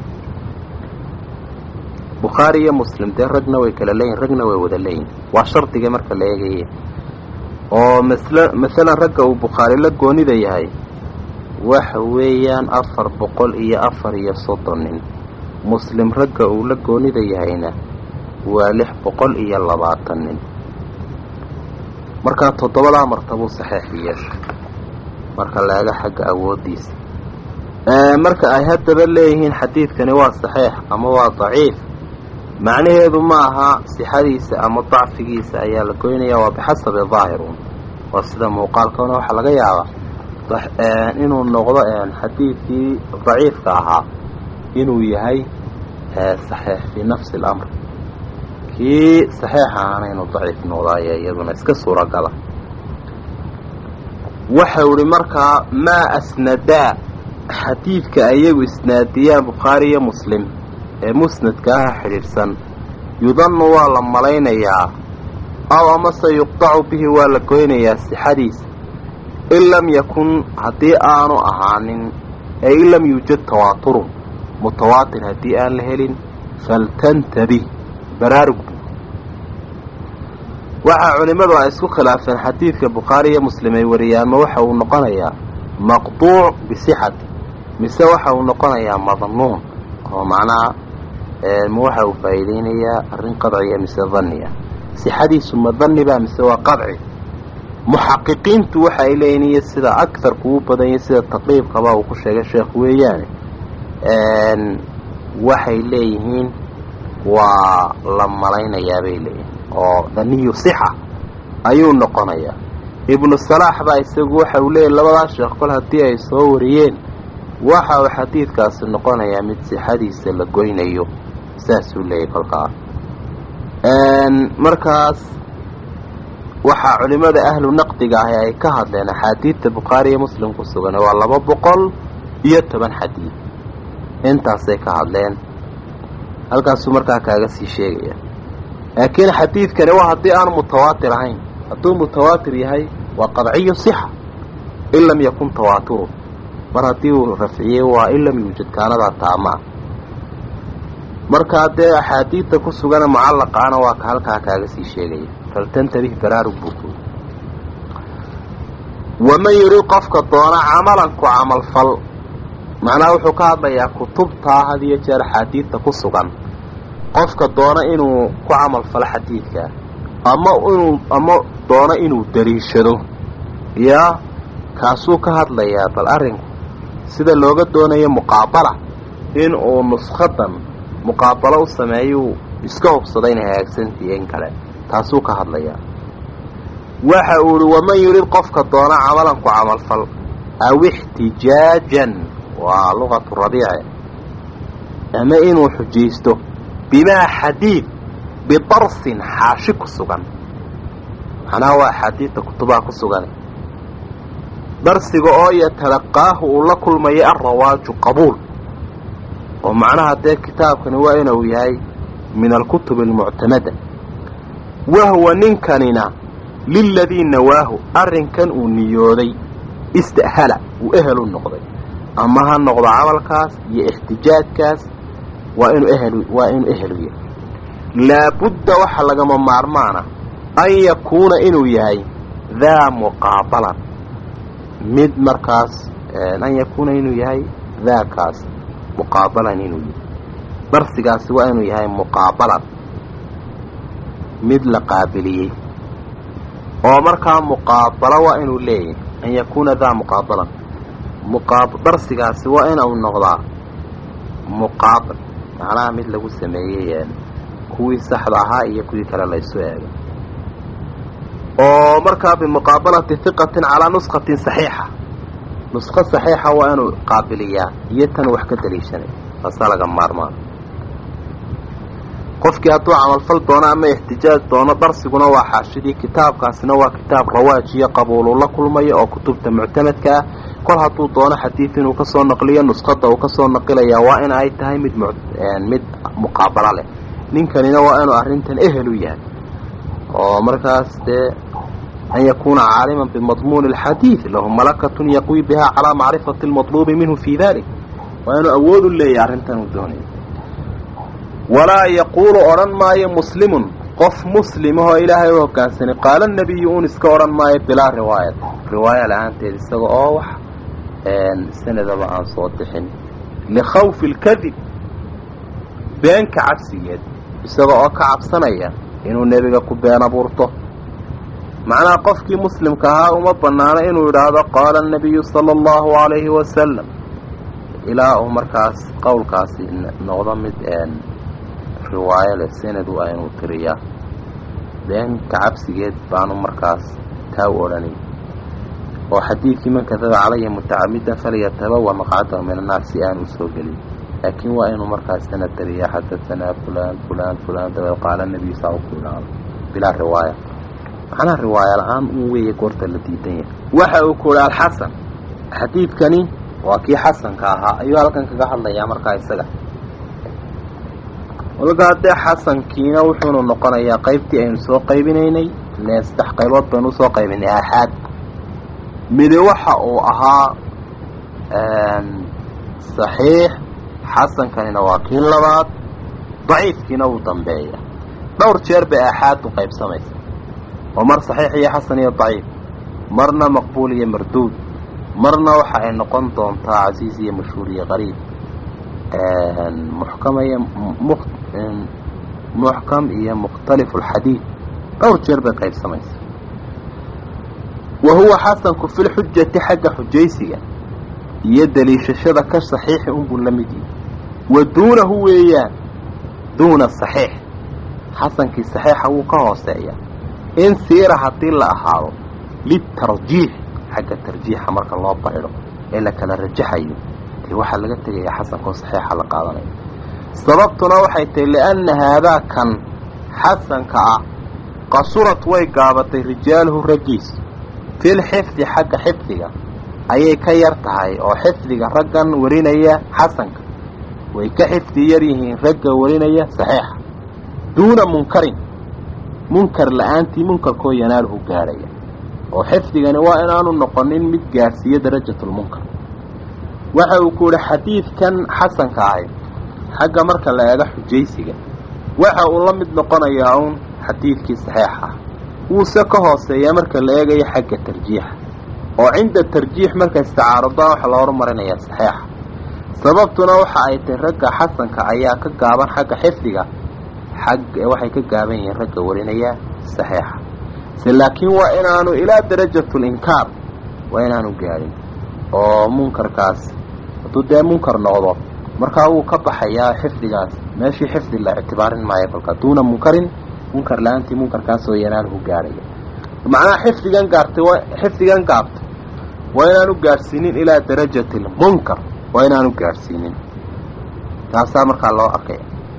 bukhaari iyo muslim dee ragna way kala leeyihin ragna way wada leeyihin waa shardiga marka la eegaya oo masl masalan ragga uu bukhaari la goonida yahay waxa weeyaan afar boqol iyo afar iyo soddon nin muslim ragga uu la goonida yahayna waa lix boqol iyo labaatan nin markaa toddobadaa martabuu saxeexiye marka la eego xagga awooddiisa marka ay haddaba leeyihiin xadiidkani waa saxiix ama waa daciif macnaheedu ma aha sixadiisa ama dacfigiisa ayaa la goynaya waa bixasabi daahirun waa sida muuqaalkana waxaa laga yaabaa inuu noqdo xadiidkii daciifka ahaa inuu yahay saxiix fii nafsi اlamr kii saxiix ahaana inuu daciif noqdo ayaa iyaduna iska suuragala waxau ihi markaa maa asnadaa xadiidka ayagu isnaadiyaan bukhaari iyo muslim ee musnadka aha xidhiidhsan yudannu waa la malaynayaa aw amase yuqdacu bihi waa la goynayaa sixadiisa in lam yakun haddii aanu ahaanin ee in lam yuujad tawaaturun mutawaatir haddii aan la helin faltantabih baraarug waxaa culimmadu ay isku khilaafeen xadiidka bukhaari iyo muslim ay wariyaan ma waxa uu noqonayaa maqduuc bisixati mise waxa uu noqonayaa madnuun oo macnaha ma waxa uu faa'iideynayaa arrin qadciya mise danniya sixadiisu ma danniba mise waa qadci muxaqiqiintu waxa ay leeyihin iyo sida agarku u badan yahy sida taqriibkaba uu ku sheegay sheekh weeyaane waxay leeyihiin waa la malaynayaa bay leeyihin oo daniyu sixa ayuu noqonayaa ibnu salaax baa isagu waxa uu leeyahy labadaa sheekh kol haddii ay soo wariyeen waxa uu xadiidkaasi noqonayaa mid sixadiisa la goynayo saasuu leeyahy kolkaa markaas waxaa culimada ahlu naqdiga ahi ay ka hadleen axaadiidta bukhaari iyo muslim ku sugan waa laba boqol iyo toban xadiid intaasay ka hadleen halkaasuu markaa kaaga sii sheegaya laakiin xadiidkani waa haddii aanu mutawaatir ahayn hadduu mutawaatir yahay waa qadciyu sixa in lam yakun tawaaturu mar haddii uu rafciyey waa in lam yuujad kaanadaa taamaa markaa dee axaadiidta ku sugana mucallaqaana waa ka halkaa kaaga sii sheegaya faltantabih baraarug buu ku waman yurid qofka doona camalan ku camalfal macnaha wuxuu ka hadlayaa kutubtaa had iyo jeer axaadiidta ku sugan qofka doona inuu ku camalfalo xadiidkaa ama inuu ama doono inuu dariishado yaa kaasuu ka hadlayaa bal arrinku sida looga doonayo muqaabala in uu nuskhadan muqaabalo u sameeyuu iska hubsada inay hagaagsantii in kale taasuu ka hadlayaa waxa uu ihi waman yurid qofka doona camalan ku camalfal aw ixtijaajan waa luqatu rabiice ama inuu xujaysto bimaa xadiid bidarsin xaashi ku sugan macnaha waa axaadiidta kutubaha ku sugan darsiga oo yatalaqaahu uu la kulmayo alrawaaju qabuul oo macnaha dee kitaabkani waa inuu yahay min alkutub almuctamada wahuwa ninkanina liladii nawaahu arrinkan uu niyooday ista'hala uu ehel u noqday ama ha noqdo camalkaas iyo ixtijaajkaas waa inuu ehel waa inuu ehelu yahay laabudda waxa lagama maarmaana an yakuuna inuu yahay daa muqaabalan mid markaas an yakuuna inuu yahay daakaas muqaabalan inuu yahay darsigaasi waa inuu yahay muqaabalan mid la qaabiliyey oo markaa muqaabalo waa inuu leeyahay an yakuuna daa muqaabalan muqaab darsigaasi waa inuu noqdaa muqaabal macnaha mid lagu sameeyey kuwii saxda ahaa iyo kuwii kale laysu eegay oo markaa bimuqaabalati hiqatin calaa nuskatin saxiixa nusko saxiixa waa inuu qaabiliyaa iyo tan wax ka daliishanay taasaa laga maarmaan qofkii hadduu camalfal doono ama ixtijaaj doono darsiguna waa xaashidii kitaabkaasina waa kitaab rawaajiyo qabuuluu la kulmayo oo kutubta muctamadka ah kol hadduu doono xadiid inuu kasoo naqliyo nuskhada uu kasoo naqilayaa waa in ay tahay mid mid muqaabalo leh ninkanina waa inuu arrintan ehel u yahay oo markaas dee an yakuuna caaliman bimadmuuni alxadiid lahu malakatun yaqwi biha calaa macrifati almatluubi minhu fii dalik waa inuu awood u leeyahay arrintan uu doonayo walaa yaquulu odhan maayo muslimun qof muslimahoo ilaahay u hoggaansanay qaala nabiyu un iska odhan maayo bilaa riwaayat riwaaya la-aanteed isaga oo wax sanadaba aan soo bixin likhawfi alkadib beenka cabsigeed isaga oo ka cabsanaya inuu nebiga ku been abuurto macnaha qofkii muslimka ahaa uma bannaano inuu idhaahdo qaala anabiyu sala allahu calayhi wasalam ilaa uu markaas qowlkaasi noqdo mid riwaayo leh sanad waa inuu tiriyaa beenka cabsigeed baanu markaas taa u odhanay oo xadiidkii man kadaba calaya mutacamidan falyatabawa maqcadahu min annaar si aan u soo gelin laakiin waa inuu markaas sanad tiriyaa xadatanaa fulaan fulaan fulaan dabeed qaala nebiyu saa u ku idhaahdo bilaa riwaaya macnaha riwaaya la-aan uu weeye goorta la diidan yahay waxa uu ku uhi alxasan xadiidkani waa kii xasanka ahaa ayuu halkan kaga hadlayaa markaa isaga walkaa dee xasankiina wuxuunu noqonayaa qaybtii aynu soo qaybinaynay ileen saddex qaybood baynu usoo qaybinay aaxaad midi waxa uu ahaa saxiix xasankanina waa kii labaad daciifkiina wuu dambeeya dhowr jeer bay aaxaad u qaybsamaysa oo mar saxiix iyo xasan iyo daciif marna maqbuul iyo marduud marna waxa ay noqon doontaa casiiz iyo mashhuur iyo qariib muxkam iyo muxkam iyo mukhtalifu alxadiid dhowr jeer bay qaybsamaysa wa huwa xasanku fi lxujati xagga xujaysiga iyo daliishashada ka saxiixi unbuu la mid yihi wa duunahu weeyaan duuna saxiix xasankii saxiixa wuu ka hooseeya in siira haddii la ahaado litarjiix xagga tarjiixa marka loo baydho ee la kala rajaxayo dee waxaa laga tegayaa xasankoo saxiixa la qaadanayo sababtuna waxay tahay lianna haadaa kan xasanka ah qasurad way gaabatay rijaaluhu raggiisu fil xifdi xagga xifdiga ayay ka yar tahay oo xifdiga raggan warinaya xasanka way ka xifdi yar yihiin ragga warinaya saxiixa duuna munkarin munkar la-aantii munkarkoo yanaaluhu gaadhaya oo xifdigani waa inaanu noqonin mid gaadhsiiyo darajatulmunkar waxa uu ku yihi xadiidkan xasanka ahi xagga marka la eego xujaysiga waxa uu la mid noqonayaa uun xadiidkii saxiixa ah wuuse ka hooseeyaa marka la eegayo xagga tarjiixa oo cinda tarjiix marka isticaarudaan waxa la horumarinayaa saxiixa sababtuna waxa ay tahay ragga xasanka ayaa ka gaaban xagga xifdiga xag waxay ka gaaban yihiin ragga warinaya saxiixa se laakiin waa inaanu ilaa darajatulinkaar waa inaanu gaadhin oo munkarkaas hadduu dee munkar noqdo markaa wuu ka baxayaa xifdigaas meeshii xifdi la ictibaarin maayo kolka duuna munkarin munkar la-aantii munkarkaasoo yanaaluhu gaadhaya macnaha xifdigan gaartay waa xifdigan gaabtay waa inaanu gaadhsiinin ilaa darajati lmunkar waa inaanu gaadhsiinin taasaa markaa loo arkaya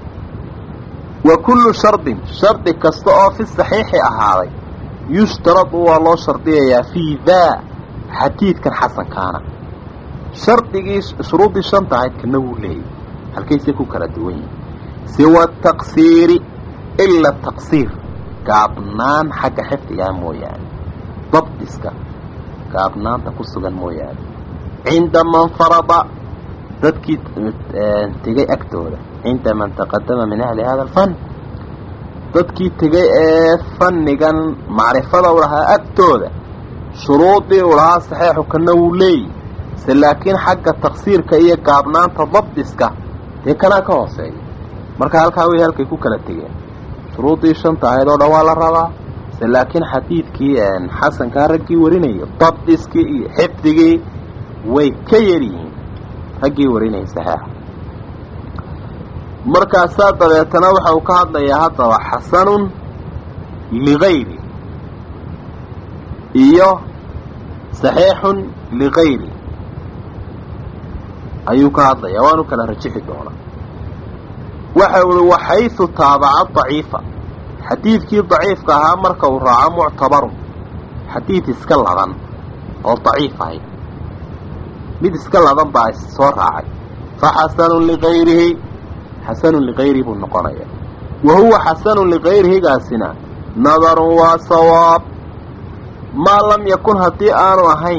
wa kullu shardin shardi kasta oo fi saxiixi ahaaday yushtaradu waa loo shardiyayaa fii daa xadiidkan xasankaana shardigii shuruuddii shanta ahayd kana wuu leeyay halkaysay ku kala duwan yihin siwa taqsiiri ila taqsiir gaabnaan xagga xifdigaa mooyaane dabdiska gaabnaanta ku sugan mooyaane cinda man farada dadkii tegay agtooda cinda man taqadama min ahli hada alfan dadkii tegay ee fannigan macrifada u lahaa agtooda shuruudii u lahaa saxeixu kana wuu leeyi se laakiin xagga taqsiirka iyo gaabnaanta dabdiska dee kanaa ka hooseeya marka halkaa way halkay ku kala tegeen shuruuddii shanta ahayd oo dhan waa la rabaa se laakiin xadiidkii xasankaa raggii warinayo dabdiskii iyo xifdigii way ka yar yihiin raggii warinayay saxeixa markaasaa dabeetana waxa uu ka hadlayaa haddaba xasanun ligayri iyo saxiixun ligayri ayuu ka hadlayaa waanu kala rajixi doonaa waxa uhi waxaysu taabaca daciifa xadiidkii daciifka ahaa marka uu raaco muctabarun xadiid iska ladan oo daciif ahay mid iska ladan baa soo raacay fa xasanun ligayrihi xasanun ligayrihi buu noqonayaa wa huwa xasanun ligayrihigaasina nadarun waa sawaab maa lam yakun haddii aanu ahayn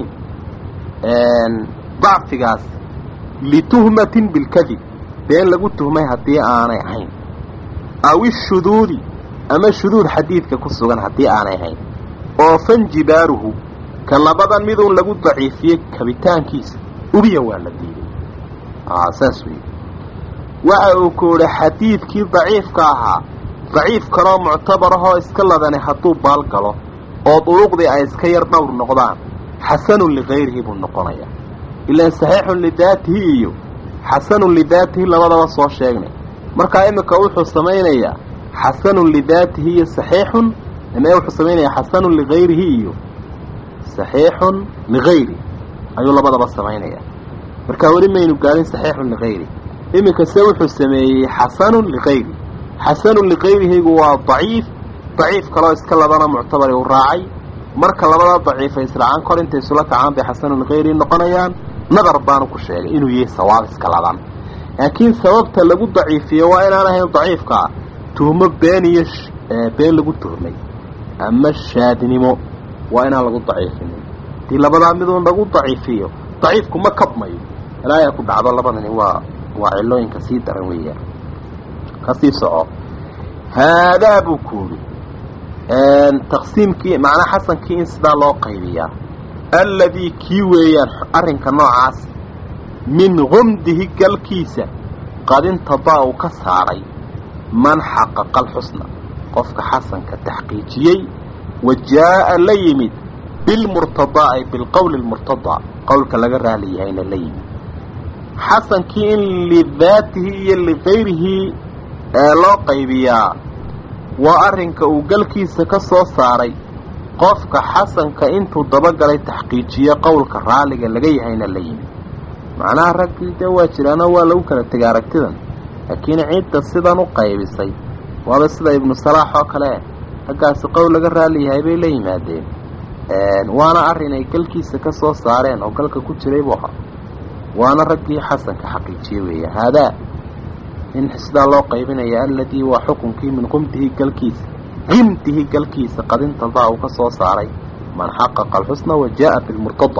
dacfigaas lituhmatin bilkadib been lagu tuhmay haddii aanay ahayn aw ishuduudi ama shuduud xadiidka ku sugan haddii aanay ahayn oo fanjibaaruhu ka labadan miduun lagu daciifiyey kabitaankiisa ubiya waa la diiday saas wey waxa uu ku idhi xadiidkii daciifka ahaa daciif kaloo muctabar ahoo iska ladani hadduu baal galo oo duruqdii ay iska yar dhowr noqdaan xasanun ligayrihi buu noqonayaa ilaan saxiixun lidaatihi iyo xasanun lidaatihi labadaba soo sheegnay markaa iminka wuxuu samaynayaa xasanun lidaatihi iyo saxiixun ime wuxuu samaynayaa xasanun ligayrihi iyo saxiixun ligayri ayuu labadaba samaynayaa markaa weli maynu gaadhin saxiixun ligayri iminka se wuxuu sameeyey xasanun ligayri xasanun ligayrihigu waa daciif daciif kaloo iska labana muctabari uu raacay marka labada daciifa israacaan kor intay isula kacaan bay xasanun ligayrihi noqonayaan nadar baanu ku sheegay inuu yahay sawaab iska ladan laakiin sababta lagu daciifiyo waa inaan ahayn daciifkaa tuhmo been iyo been lagu tuhmay ama shaadnimo waa inaan lagu daciifinin hadii labadaa miduun lagu daciifiyo daciifku ma kabmayo ilaaya ku dhacdo labadani waa waa cilooyinka sii daran weeyaan kasii soco haadaa buu kuuhi taqsiimkii macnaa xasankii in sidaa loo qaybiyaa alladii kii weeyaan arrinka noocaas min gumdihi galkiisa qad intadaa uu ka saaray man xaqaqa alxusna qofka xasanka taxqiijiyey wa jaa'a la yimid bilmurtadaa ay bilqowli lmurtadaa qowlka laga raali yahayna la yimid xasankii in lidaatihi iyo ligayrihi ee loo qaybiyaa waa arrinka uu galkiisa ka soo saaray qofka xasanka intuu dabagalay taxqiijiye qowlka raaliga laga yahayna la yimid macnaha raggii dee waa jiraanoo waa lagu kala tegay aragtidan laakiin cidda sidan u qaybisay waaba sida ibnu salaax oo kale raggaasi qowl laga raali yahay bay la yimaadeen waana arrin ay galkiisa ka soo saareen oo galka ku jiray buu ahaa waana raggii xasanka xaqiijiye weeye haadaa in sidaa loo qaybinaya aladii waa xukunkii min qumdihi galkiisa qimdihi galkiisa qadintadaa uu ka soo saaray man xaqaqa alxusna wa jaa bilmurtada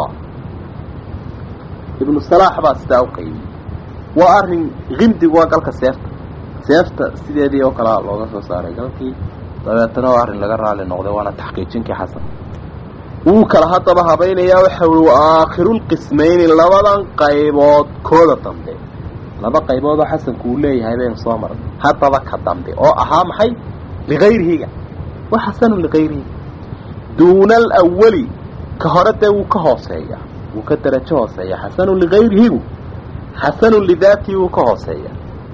ibnu salaax baa sidaa u qaybiyey waa arrin qimdigu waa galka seefta seefta sideedii oo kalea looga soo saaray galkii dabeetana waa arrin laga raali noqday waana taxqiijinkii xasan wuu kala haddaba habaynayaa waxa ui wa aakhirulqismayni labadan qaybood kooda dambe laba qaybood oo xasanku uu leeyahay baynu soo marnay haddaba ka dambe oo ahaa maxay ligayrihiga wa xasanun ligayrihi duuna alawali ka hore dee wuu ka hooseeya wuu ka darajo hooseeya xasanun ligayrihigu xasanun lidaatihi wuu ka hooseeya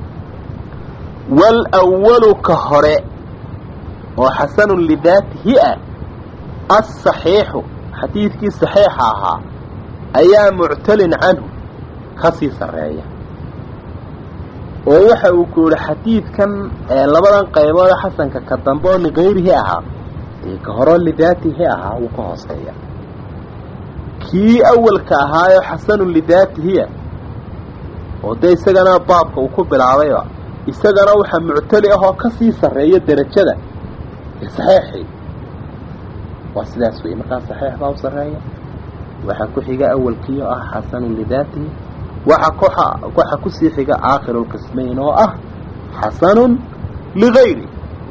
waalwalu ka hore oo xasanun lidaatihi ah asaxiixu xadiidkii saxiixa ahaa ayaa muctalin canhu ka sii sarreeya oo waxa uu ku yihi xadiidkan labadan qaybood ee xasanka ka dambe oo ligayrihi ahaa ee ka horeo lidaatihi ahaa wuu ka hooseeya kii awalka ahaayoo xasanun lidaatihiya oo dee isagana baabka uu ku bilaabayba isagana waxaa muctali ah oo ka sii sarreeya derajada ee saxiixii waa sidaas weeye markaa saxiix baa u sarreeya waxaa ku xiga awalkiio ah xasanun lidaatihi waxa kuxa waxa kusii xiga aakhiru lqismayn oo ah xasanun ligayri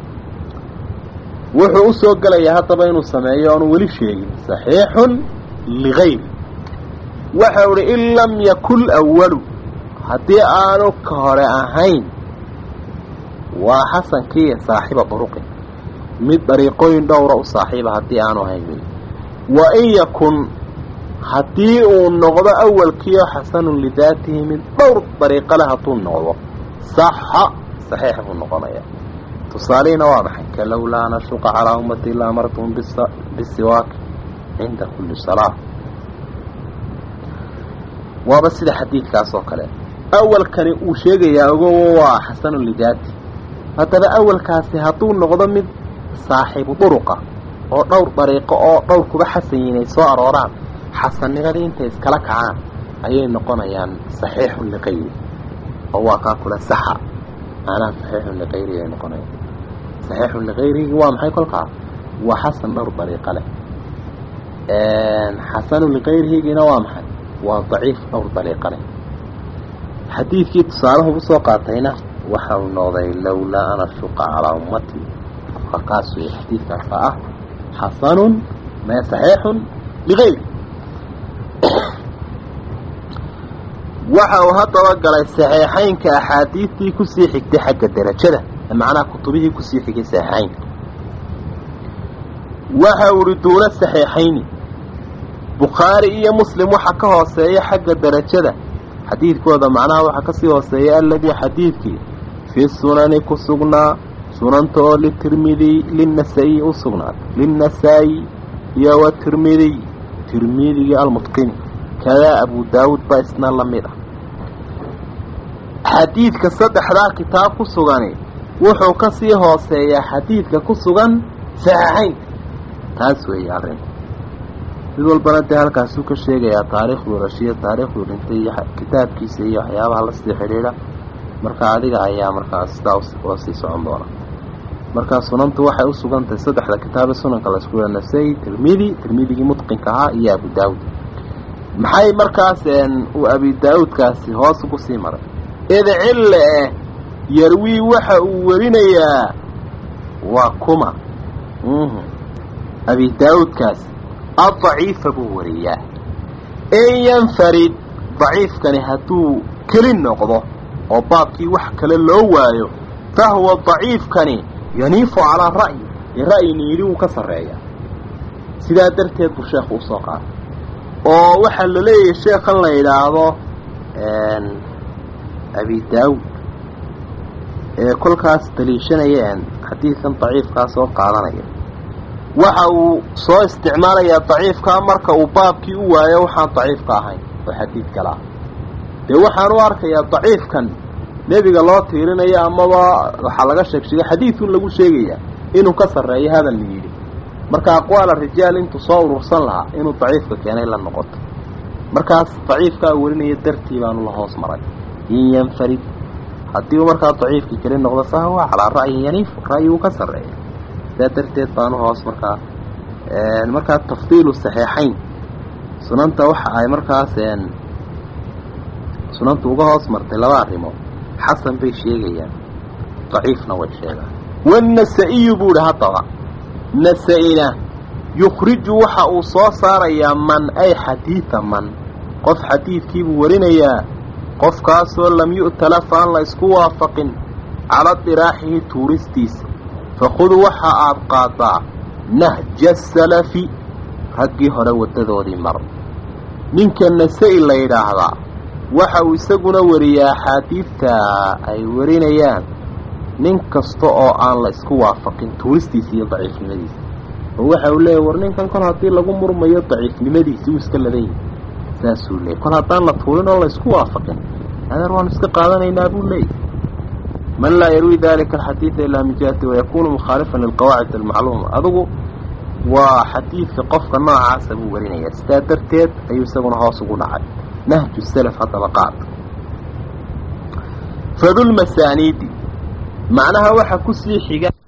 wuxuu u soo gelayaa haddaba inuu sameeyo oonu weli sheegin saxiixun ligayri waxa uhi in lam yakun awalu haddii aanu ka hore ahayn waa xasankii saaxiba duruqin mid dariiqooyin dhowra u saaxiiba haddii aanu ahayn wey wa in yakun haddii uu noqdo awalkiio xasanun lidaatihi mid dhowr dariiqo leh hadduu noqdo saxa saxiix buu noqonayaa tusaalihiina waa maxay ka lowlaa nashuqa calaa ummati ila amartuhum bisiwaaki cinda kulli salaa waaba sida xadiidkaas oo kale awalkani uu sheegayaa ogowo waa xasanun lidaati haddaba awalkaasi hadduu noqdo mid saaxiibu duruqa oo dhowr dariiqo oo dhowr kuba xasan yihin ay soo arooraan xasannimadii intay iskala kacaan ayay noqonayaan saxiixun liqayri oo waa kaa kule saxa maanaha saxiixun liqayri ay noqonayaan saxiixun liqayrigi waa maxay kolkaa waa xasan dhowr dariiqo leh xasanun liqayrihigina waa maxay waa daciif dhowr dariiqo leh xadiidkii tusaalahu usoo qaatayna waxa uu noqday lowlaa ana shuqa calaa ummati kaas wey xadiidkaasa ah xasanun mee saxiixun ligayri waxa uu haddaba galay saxiixaynka axaadiidtii kusii xigtay xagga derajada macnaha kutubihii kusii xigay saxiixaynka waxa uu ihi duuna saxiixayni bukhaari iyo muslim waxa ka hooseeya xagga derajada xadiidkooda macnaha waxaa kasii hooseeya aladii xadiidkii fii sunani ku sugnaa sunanta oo litirmidiy linasa-iy u sugnaatay linnasaa-i iyo wa tirmidiy tirmidigii almutqini kadaa abu daawuud baa isna la mid ah xadiidka saddexdaa kitaab ku sugani wuxuu kasii hooseeyaa xadiidka ku sugan saxiixaynka taas weeye arrinku mid walbana dee halkaasuu ka sheegayaa taariikhduu dhashiyo taariikhduu dhintay iyo kitaabkiisa iyo waxyaabaha lasii xidhiidha marka adiga ayaa markaa sidaa ula sii socon doona markaa sunantu waxay u sugan tahay saddexda kitaabe sunanka laisku yaa nasay tirmidi tirmidigii mutqinka ahaa iyo abu daawud maxay markaas uu abi daawuudkaasi hoos ugu sii maray id cille eh yarwii waxa uu warinayaa waa kuma abi daawuudkaasi addaciifa buu wariyaa in yanfarid daciifkani hadduu keli noqdo oo baabkii wax kale loo waayo fahuwa daciifkani yaniifu calaa ra'yi ee ra'yini yidhi wuu ka sarreeyaa sidaa darteed buu sheekhu usoo qaatay oo waxaa la leeyahay sheekhan la yidhaahdo abi daawud ee kolkaas daliishanaya xadiidkan daciifkaa soo qaadanaya waxa uu soo isticmaalayaa daciifkaa marka uu baabkii u waayo waxaan daciifka ahayn oo xadiid kale ah dee waxaan u arkayaa daciifkan nebiga loo tiirinayo amaba waxaa laga sheeg sheegay xadiidun lagu sheegayaa inuu ka sarreeyo hadal la yidhi marka aqwaala rijaal intuu soo urursan lahaa inuu daciifka keenay la noqoto markaas daciifkaa warinaya dartii baanu la hoos maray in yanfarid haddii uu markaa daciifkii keli noqdo fahuwa calaa ra'yin yaniif ra'yi uu ka sarreeya sidaa darteed baanu hoos markaa markaa tafdiilu saxiixayn sunanta waxa ay markaas sunantu uga hoos martay laba arrimood xasan bay sheegayaan daciifna way sheegaan wanasa-iyu buu idhi haddaba nasa-ina yukhriju waxa uu soo saarayaa man ay xadiida man qof xadiidkiibuu warinayaa qofkaasoo lam yu'talaf aan la isku waafaqin calaa diraaxihi tuuristiisa fakhud waxa aad qaadaa nahja salafi raggii hore waddadoodii mar ninka nasa-i la yidhaahdaa waxa uu isaguna wariyaa axaadiidta ay warinayaan nin kasta oo aan la isku waafaqin tuuristiisa iyo daciifnimadiisa oo waxa uu leeyahy war ninkan kol haddii lagu murmayo daciifnimadiisi uu iska ladan yahay saasuu leeyay kol haddaan la tuurin oo la isku waafaqin adeer waanu iska qaadanaynaa buu leeyahy man laa yarwi dalika alxadiida ilaa min jihati wayakuunu mukhaalifan lilqawaacid almacluuma adugu waa xadiidka qofka noocaasa buu warinayaa sidaa darteed ayuu isaguna hoos ugu dhacay nahju salaf haddaba qaad fadulmasaaniidi macnaha waxa kusii xiga